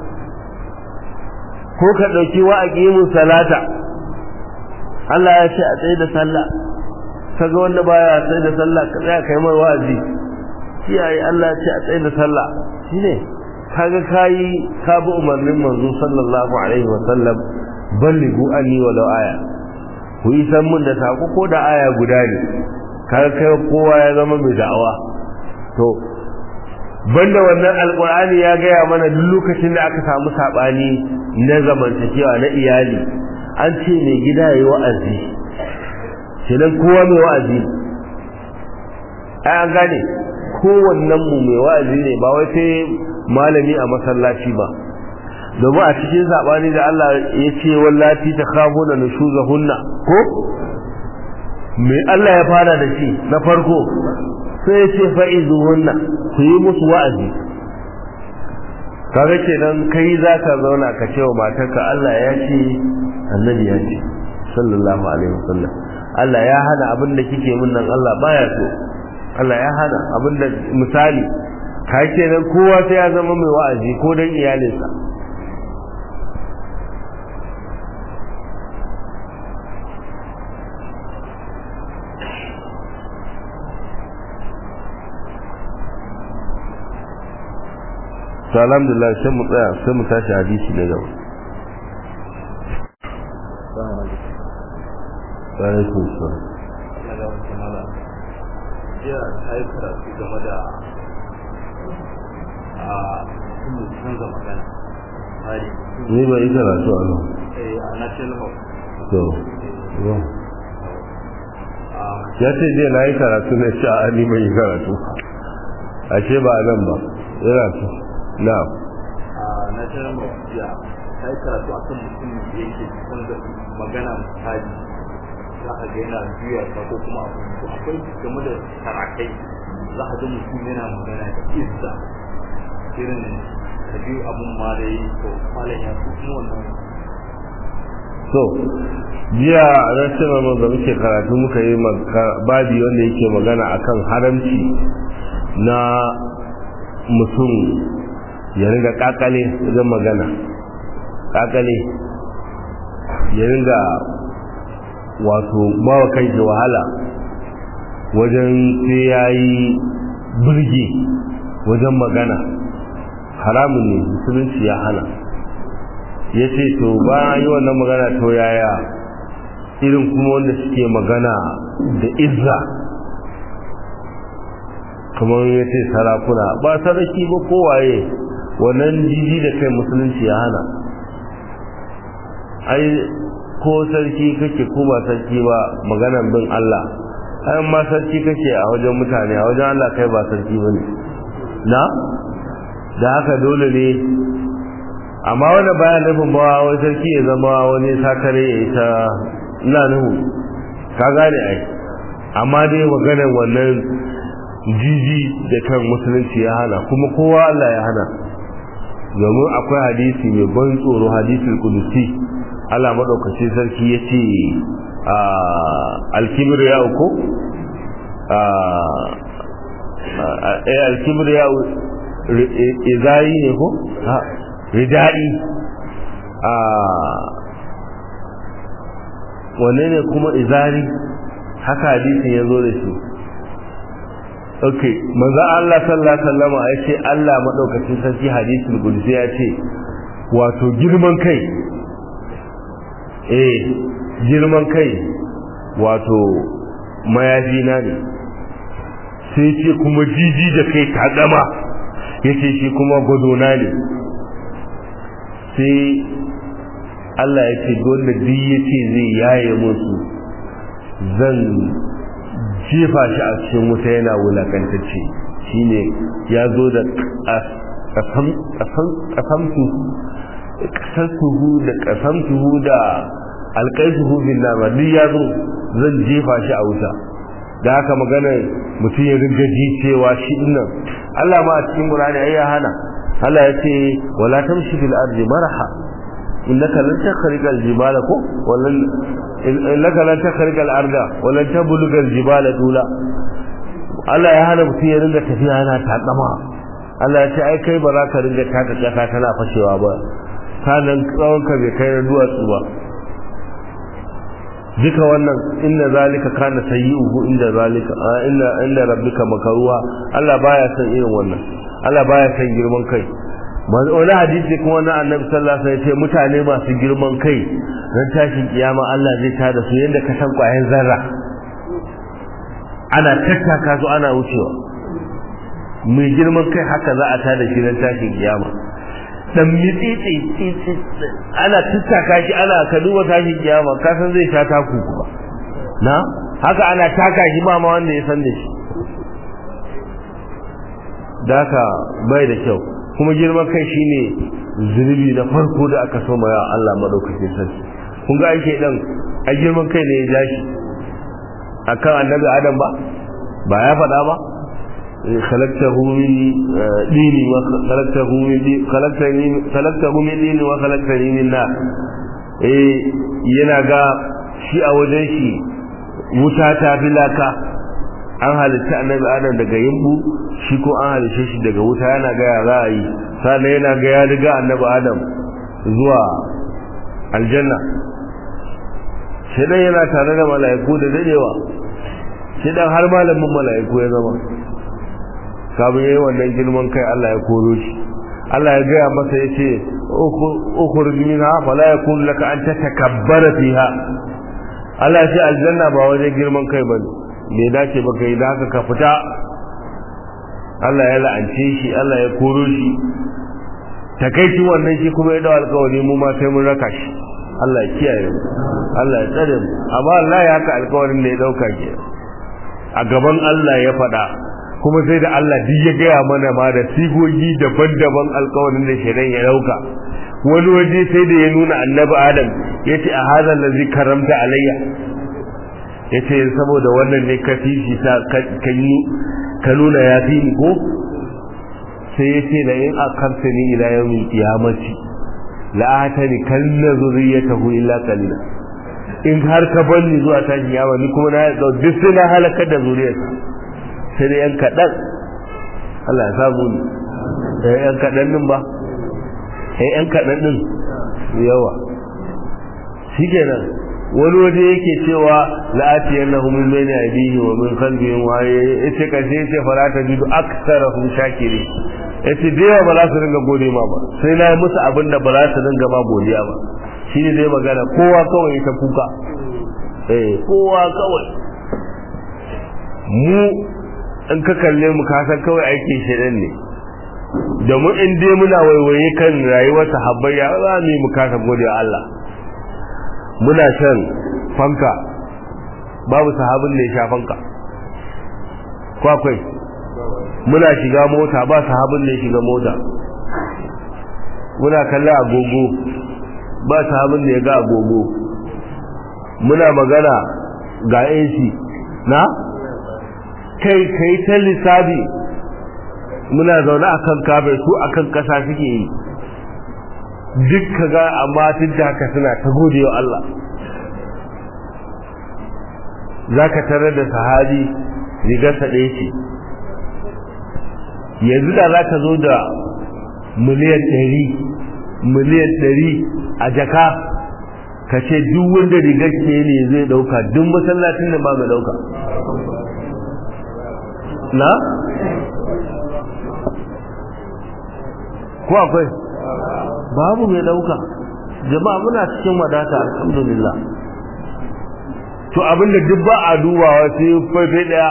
ko ka dauki wa aqimu salata Allah ya ce a tsaye da sallah kaga wanda baya tsaye da sallah ka tsaya kai mai wa'azi kiyaye Allah ya ce a tsaye da sallah shine kaga kai ka bi umarnin manzo sallallahu alaihi wa sallam ballighu anni walau aya ku yi san mun da sako ko da aya guda ne kaga kai kowa ya zama mai da'awa to banda wannan alqur'ani ya gaya mana duk lokacin da aka samu sabani na zamantakewa na iyali an ce mai gida yayi wa'azi kenan kowa mai wa'azi ai an gane kowannen mu mai wa'azi ne ba wai sai malami a masallaci ba domin a cikin sabani da Allah ya ce wallati ta khafo da nushuzahunna ko me Allah ya fara da shi na farko sai ya ce fa'izuhunna ku yi musu wa'azi kaga kenan kai za ka zauna ka ce wa matarka Allah ya ce annabi ya ce sallallahu alaihi wasallam Allah ya hana abin da kike min nan Allah baya so Allah ya hana abin da misali kai kenan kowa sai ya zama mai wa'azi ko dan iyalinsa to alhamdulillah sai mu tsaya sai mu tashi hadisi ne gaba alaikum salam jiya ta yi karatu game da a mutum canza magana hari ni ba yi karatu a nan a national hall to yo. ya ce je na yi karatu na sha ni bai yi karatu ashe ba a nan ba yana so na a national hall jiya ta yi karatu a kan mutum da yake canza magana hari za a ga yana juya ta ko kuma abu to akwai game da sarakai za a ga mutum yana magana da izza irin ka biyu abun ma da yi to malam ya su kuma wannan so jiya ran cewa mun da muke karatu muka yi babi wanda yake magana akan haramci na mutum ya ringa kakale wajen magana kakale ya ringa wato bawa kai da wahala wajen sai ya yi birgi wajen magana haramun ne musulunci ya hana ya ce to ba yi wannan magana to yaya irin kuma wanda suke magana da izza kamar ya ce sarakuna ba saraki ba kowaye wannan jiji da kai musulunci ya hana ai ko sarki kake ko ba sarki ba maganan bin Allah ai ma sarki kake a wajen mutane a wajen Allah kai ba sarki bane na da haka dole ne amma wanda baya nufin ba wani sarki ya zama wani sakare ya yi ta ina nuhu ka gane ai amma dai maganar wannan jiji da kan musulunci ya hana kuma kowa Allah ya hana domin akwai hadisi mai ban tsoro hadisul kudusi Allah madaukaki sarki ya ce alkibir ya uku alkibir ya izayi ne ko ridai wanne ne kuma izari haka hadisin ya zo da shi ok manzo Allah sallallahu alaihi wasallam ya ce Allah madaukakin sarki hadisul qudsi ya ce wato girman kai eh girman kai wato mayafi na ne sai ce kuma jiji da kai ta gama yace shi kuma gwadona ne sai Allah ya ce wanda duk yace zai yaye musu zan jefa shi a cikin wuta yana wulakantacce shine ya zo da kasamtuhu da kasamtuhu da alƙaisuhu bin nama duk ya zo zan jefa shi a wuta da haka magana mutum ya ringa ji cewa shi dinnan Allah ma a cikin Qur'ani ai ya hana Allah ya ce wala tamshi fil ardi maraha innaka lan takhriqa al jibala ko wallan innaka lan takhriqa al arda wallan tabluga al jibala dula Allah ya hana mutum ya ringa tafiya yana takama Allah ya ce ai kai ba za ka ringa taka kasa tana fashewa ba sanan tsawon ka bai kai na duwatsu ba duka wannan inna zalika kana sayyi'uhu inda zalika inna inda rabbika makaruha Allah baya son irin wannan Allah baya son girman kai wani hadisi kuma na annabi sallallahu alaihi wasallam mutane masu girman kai ran tashin kiyama Allah zai tada su yanda ka san kwayan zarra ana tattaka su ana wucewa mai girman kai haka za a tada shi ran tashin kiyama dan mitsitsi ana tattaka shi ana ka duba tashin kiyama ka san zai sha taku kuma na haka ana taka shi ba ma wanda ya san da shi da haka bai da kyau kuma girman kai shine zunubi na farko da aka so ya Allah madaukakin sarki kun ga ake dan a girman kai ne ya ja shi akan annabi adam ba ba ya faɗa ba خلقته من ديني وخلقته من دين خلقتني خلقته من ديني وخلقتني من نار eh yana ga shi a wajen shi wuta ta fi laka an halitta annabi adam daga yimbu shi ko an halitta shi daga wuta yana ga ya za a yi sannan yana ga ya riga annabi adam zuwa aljanna shi dan yana tare da mala'iku da dadewa shi dan har malamin mala'iku ya zama kafin yayi wannan girman kai Allah ya koro shi Allah ya gaya masa ya ce ukhruj minha fala yakun laka an tatakabbara fiha Allah ya ce aljanna ba wajen girman kai bane bai dace ba kai da haka ka fita Allah ya la'ance shi Allah ya koro shi takaici wannan shi kuma ya dawo alƙawari mu ma sai mun raka shi Allah ya kiyaye mu Allah ya tsare mu amma Allah ya haka alƙawarin da ya dauka ke a gaban Allah ya faɗa kuma sai da Allah duk ya gaya mana ma da sigogi daban-daban alkawarin da shaidan ya dauka wani waje sai da ya nuna annabi adam ya ce a hazan da zai karamta alayya ya ce saboda wannan ne ka fifi ta ka nuna ya fi ni ko sai ya ce la in akarta ni ila yawmin qiyamati la atani kanna zurriyatahu illa qalila in har ka banni zuwa tashi yawa ni kuma na duk sai na halakar da zuriyarsa sai da yan kaɗan Allah ya samu ne eh yan kaɗan ɗin ba eh yan kaɗan ɗin yawa shi kenan wani waje yake cewa la'ati yannahu min bayni aydihi wa min khalfihim wa yace kace yace fara ta jidu aktsarahum shakiri yace da yawa ba za su ringa gode ma ba sai na yi musu abin da ba za su ringa ma godiya ba shine dai magana kowa kawai ta kuka eh kowa kawai mu in ka kalle mu ka san kawai aikin shedan ne domin in dai muna waiwaye kan rayuwar sahabbai ya za mu mu kasa gode Allah muna shan fanka babu sahabin da ya sha fanka ko akwai muna shiga mota ba sahabin da ya shiga mota muna kalle agogo ba sahabin da ya ga agogo muna magana ga AC na kai kai ta lissafi muna zaune a kan kabe su a kan ƙasa suke yi duk ka ga amma tun da haka suna ta gode wa Allah za ka tarar da sahabi rigarsa ɗaya ce yanzu da za ka zo da miliyan ɗari miliyan ɗari a jaka ka ce duk wanda rigar ke ne zai ɗauka duk masallacin da ba mai ɗauka na? ko akwai babu mai ɗauka jama'a muna cikin wadata alhamdulillah to abinda duk ba a dubawa sai faifai ɗaya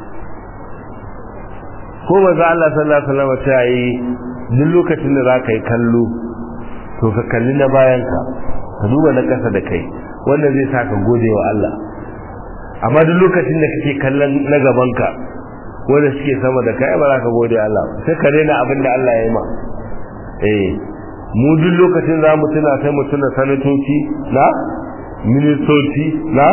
ko ba za Allah sallallahu alaihi wasallam ta yi duk lokacin da zaka yi kallo to ka kalli na bayan ka ka duba na kasa da kai wanda zai sa ka gode wa Allah amma duk lokacin da kake kallon na gaban ka wanda suke sama da kai ba za ka gode Allah sai ka rena abin da Allah ya yi ma eh mu duk lokacin za mu tuna sai mu tuna sanatoci na ministoci na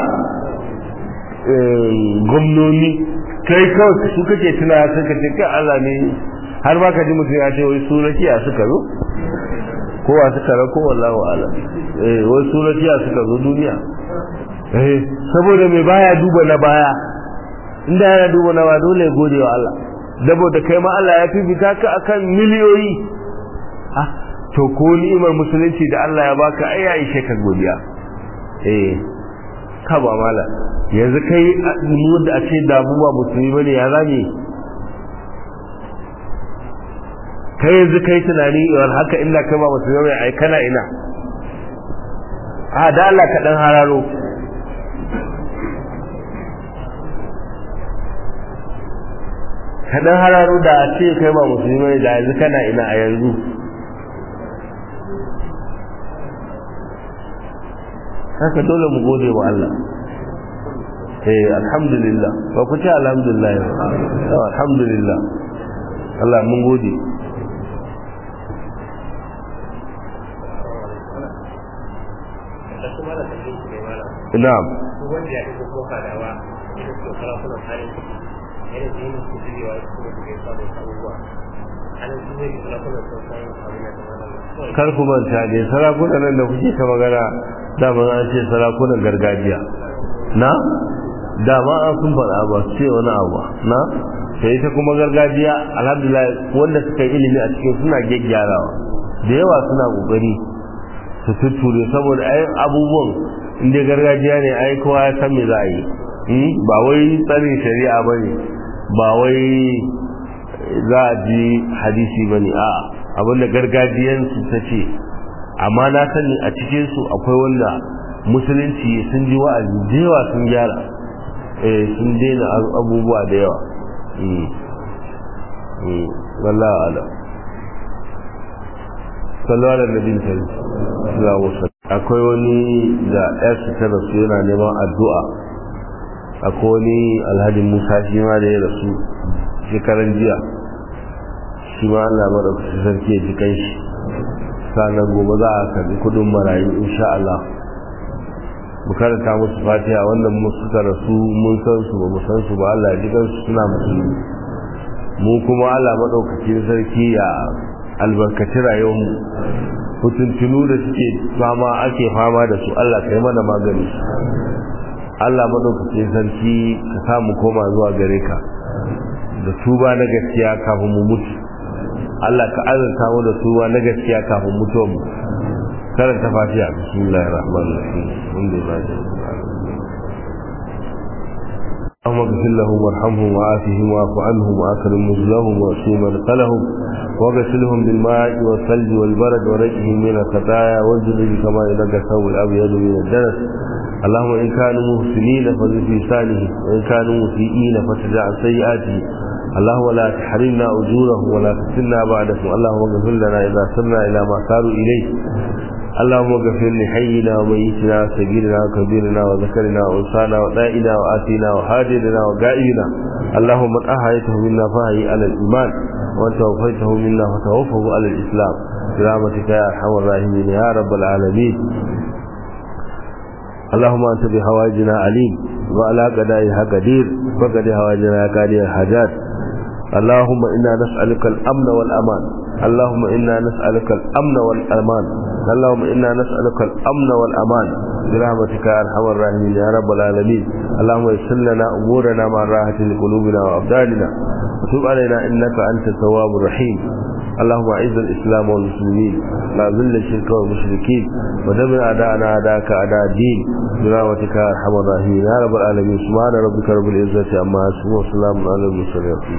gwamnoni kai kawai su kake tuna sun kace kai Allah ne har ba ka ji mutum ya ce wai su rakiya suka zo kowa suka ra ko wallahu ala eh wai su rakiya suka zo duniya eh saboda mai baya duba na baya inda yana duba na ba dole gode wa Allah saboda kai ma Allah ya fifita ka akan miliyoyi ah to ko ni'imar musulunci da Allah ya baka ai ya ishe ka godiya eh ka ba mala yanzu kai mu da a ce damu ba musulmi bane ya zame kai yanzu kai tunani yawar haka illa kai ba musulmi bane ai kana ina a da Allah ka dan hararo ka dan hararo da a ce kai ba musulmi bane da yanzu kana ina a yanzu haka dole mu gode wa Allah eh alhamdulillah ba ku ce alhamdulillah ba alhamdulillah Allah mun gode na'am wanda ya ɗauko kofa da wa ina so kala kuna kare yana da yin su jirewa su kuma su kai sabon abubuwa ana su zai kala kuna son san abin da ta kar ku manta ne sarakunan nan da kuke ta magana daman an ce sarakunan gargajiya na dama an sun faɗa ba su ce wani abu na sai ita kuma gargajiya alhamdulillah wanda suka yi ilimi a cikin suna gyaggyarawa da yawa suna kokari su tutture saboda ai abubuwan inda gargajiya ne ai kowa ya san me za a yi ba wai tsarin shari'a ba ne ba wai za a ji hadisi ba ne a'a abinda gargajiyansu ta ce amma na sani a cikinsu akwai wanda musulunci sun ji wa'azi da yawa sun gyara eh sun daina abubuwa da yawa wallahu ala sallallahu alaihi nabin sallallahu alaihi akwai wani da yarsa ta rasu yana neman addu'a akwai wani alhaji musa shi ma da ya rasu shekaran jiya shi ma Allah maɗaukacin sarki ya ji kanshi sannan gobe za a karbi kudin marayu insha Allah mu karanta musu fatiha wannan mu suka rasu mun san su ba mu san su ba Allah ya ji kansu suna musulmi mu kuma Allah maɗaukacin sarki ya albarkaci rayuwar mu hutuntunu da suke fama ake fama da su Allah kai mana magani Allah maɗaukacin sarki ka samu koma zuwa gare ka da tuba na gaskiya kafin mu mutu Allah ka azurta mu da tuba na gaskiya kafin mutuwar mu karanta fatiha bismillahir rahmanir rahim alhamdulillah اللهم اغفر لهم وارحمهم وعافهم واعف عنهم واكرم نزلهم واسوء مدخلهم واغسلهم بالماء والثلج والبرد ورجهم من الخطايا والجلد كما ينقى الثوب الابيض من الدنس اللهم ان كانوا محسنين فزد في لسانه وان كانوا مسيئين فتدع عن سيئاته اللهم لا تحرمنا اجورهم ولا تفتنا بعدهم اللهم اغفر لنا اذا سرنا الى ما صاروا اليه اللهم اغفر لحينا وميتنا وسجيرنا وكبيرنا وذكرنا وانسانا ودائنا واتينا وحاجرنا وغائبنا اللهم من احييته منا فهي على الايمان وان توفيته منا فتوفه على الاسلام برحمتك يا ارحم الراحمين يا رب العالمين اللهم انت بحوائجنا عليم وعلى قضائها قدير فقد هواجنا يا قاضي الحاجات اللهم إنا نسألك الأمن والأمان اللهم إنا نسألك الأمن والأمان اللهم إنا نسألك الأمن والأمان برحمتك يا أرحم الراحمين يا رب العالمين اللهم يسر لنا أمورنا مع راحة لقلوبنا وأبداننا وتب علينا إنك أنت التواب الرحيم اللهم أعز الإسلام والمسلمين لا ذل الشرك والمشركين ودمر أعداءنا أعداءك أعداء الدين برحمتك يا أرحم الراحمين يا رب العالمين سبحان ربك رب العزة عما يصفون وسلام على المرسلين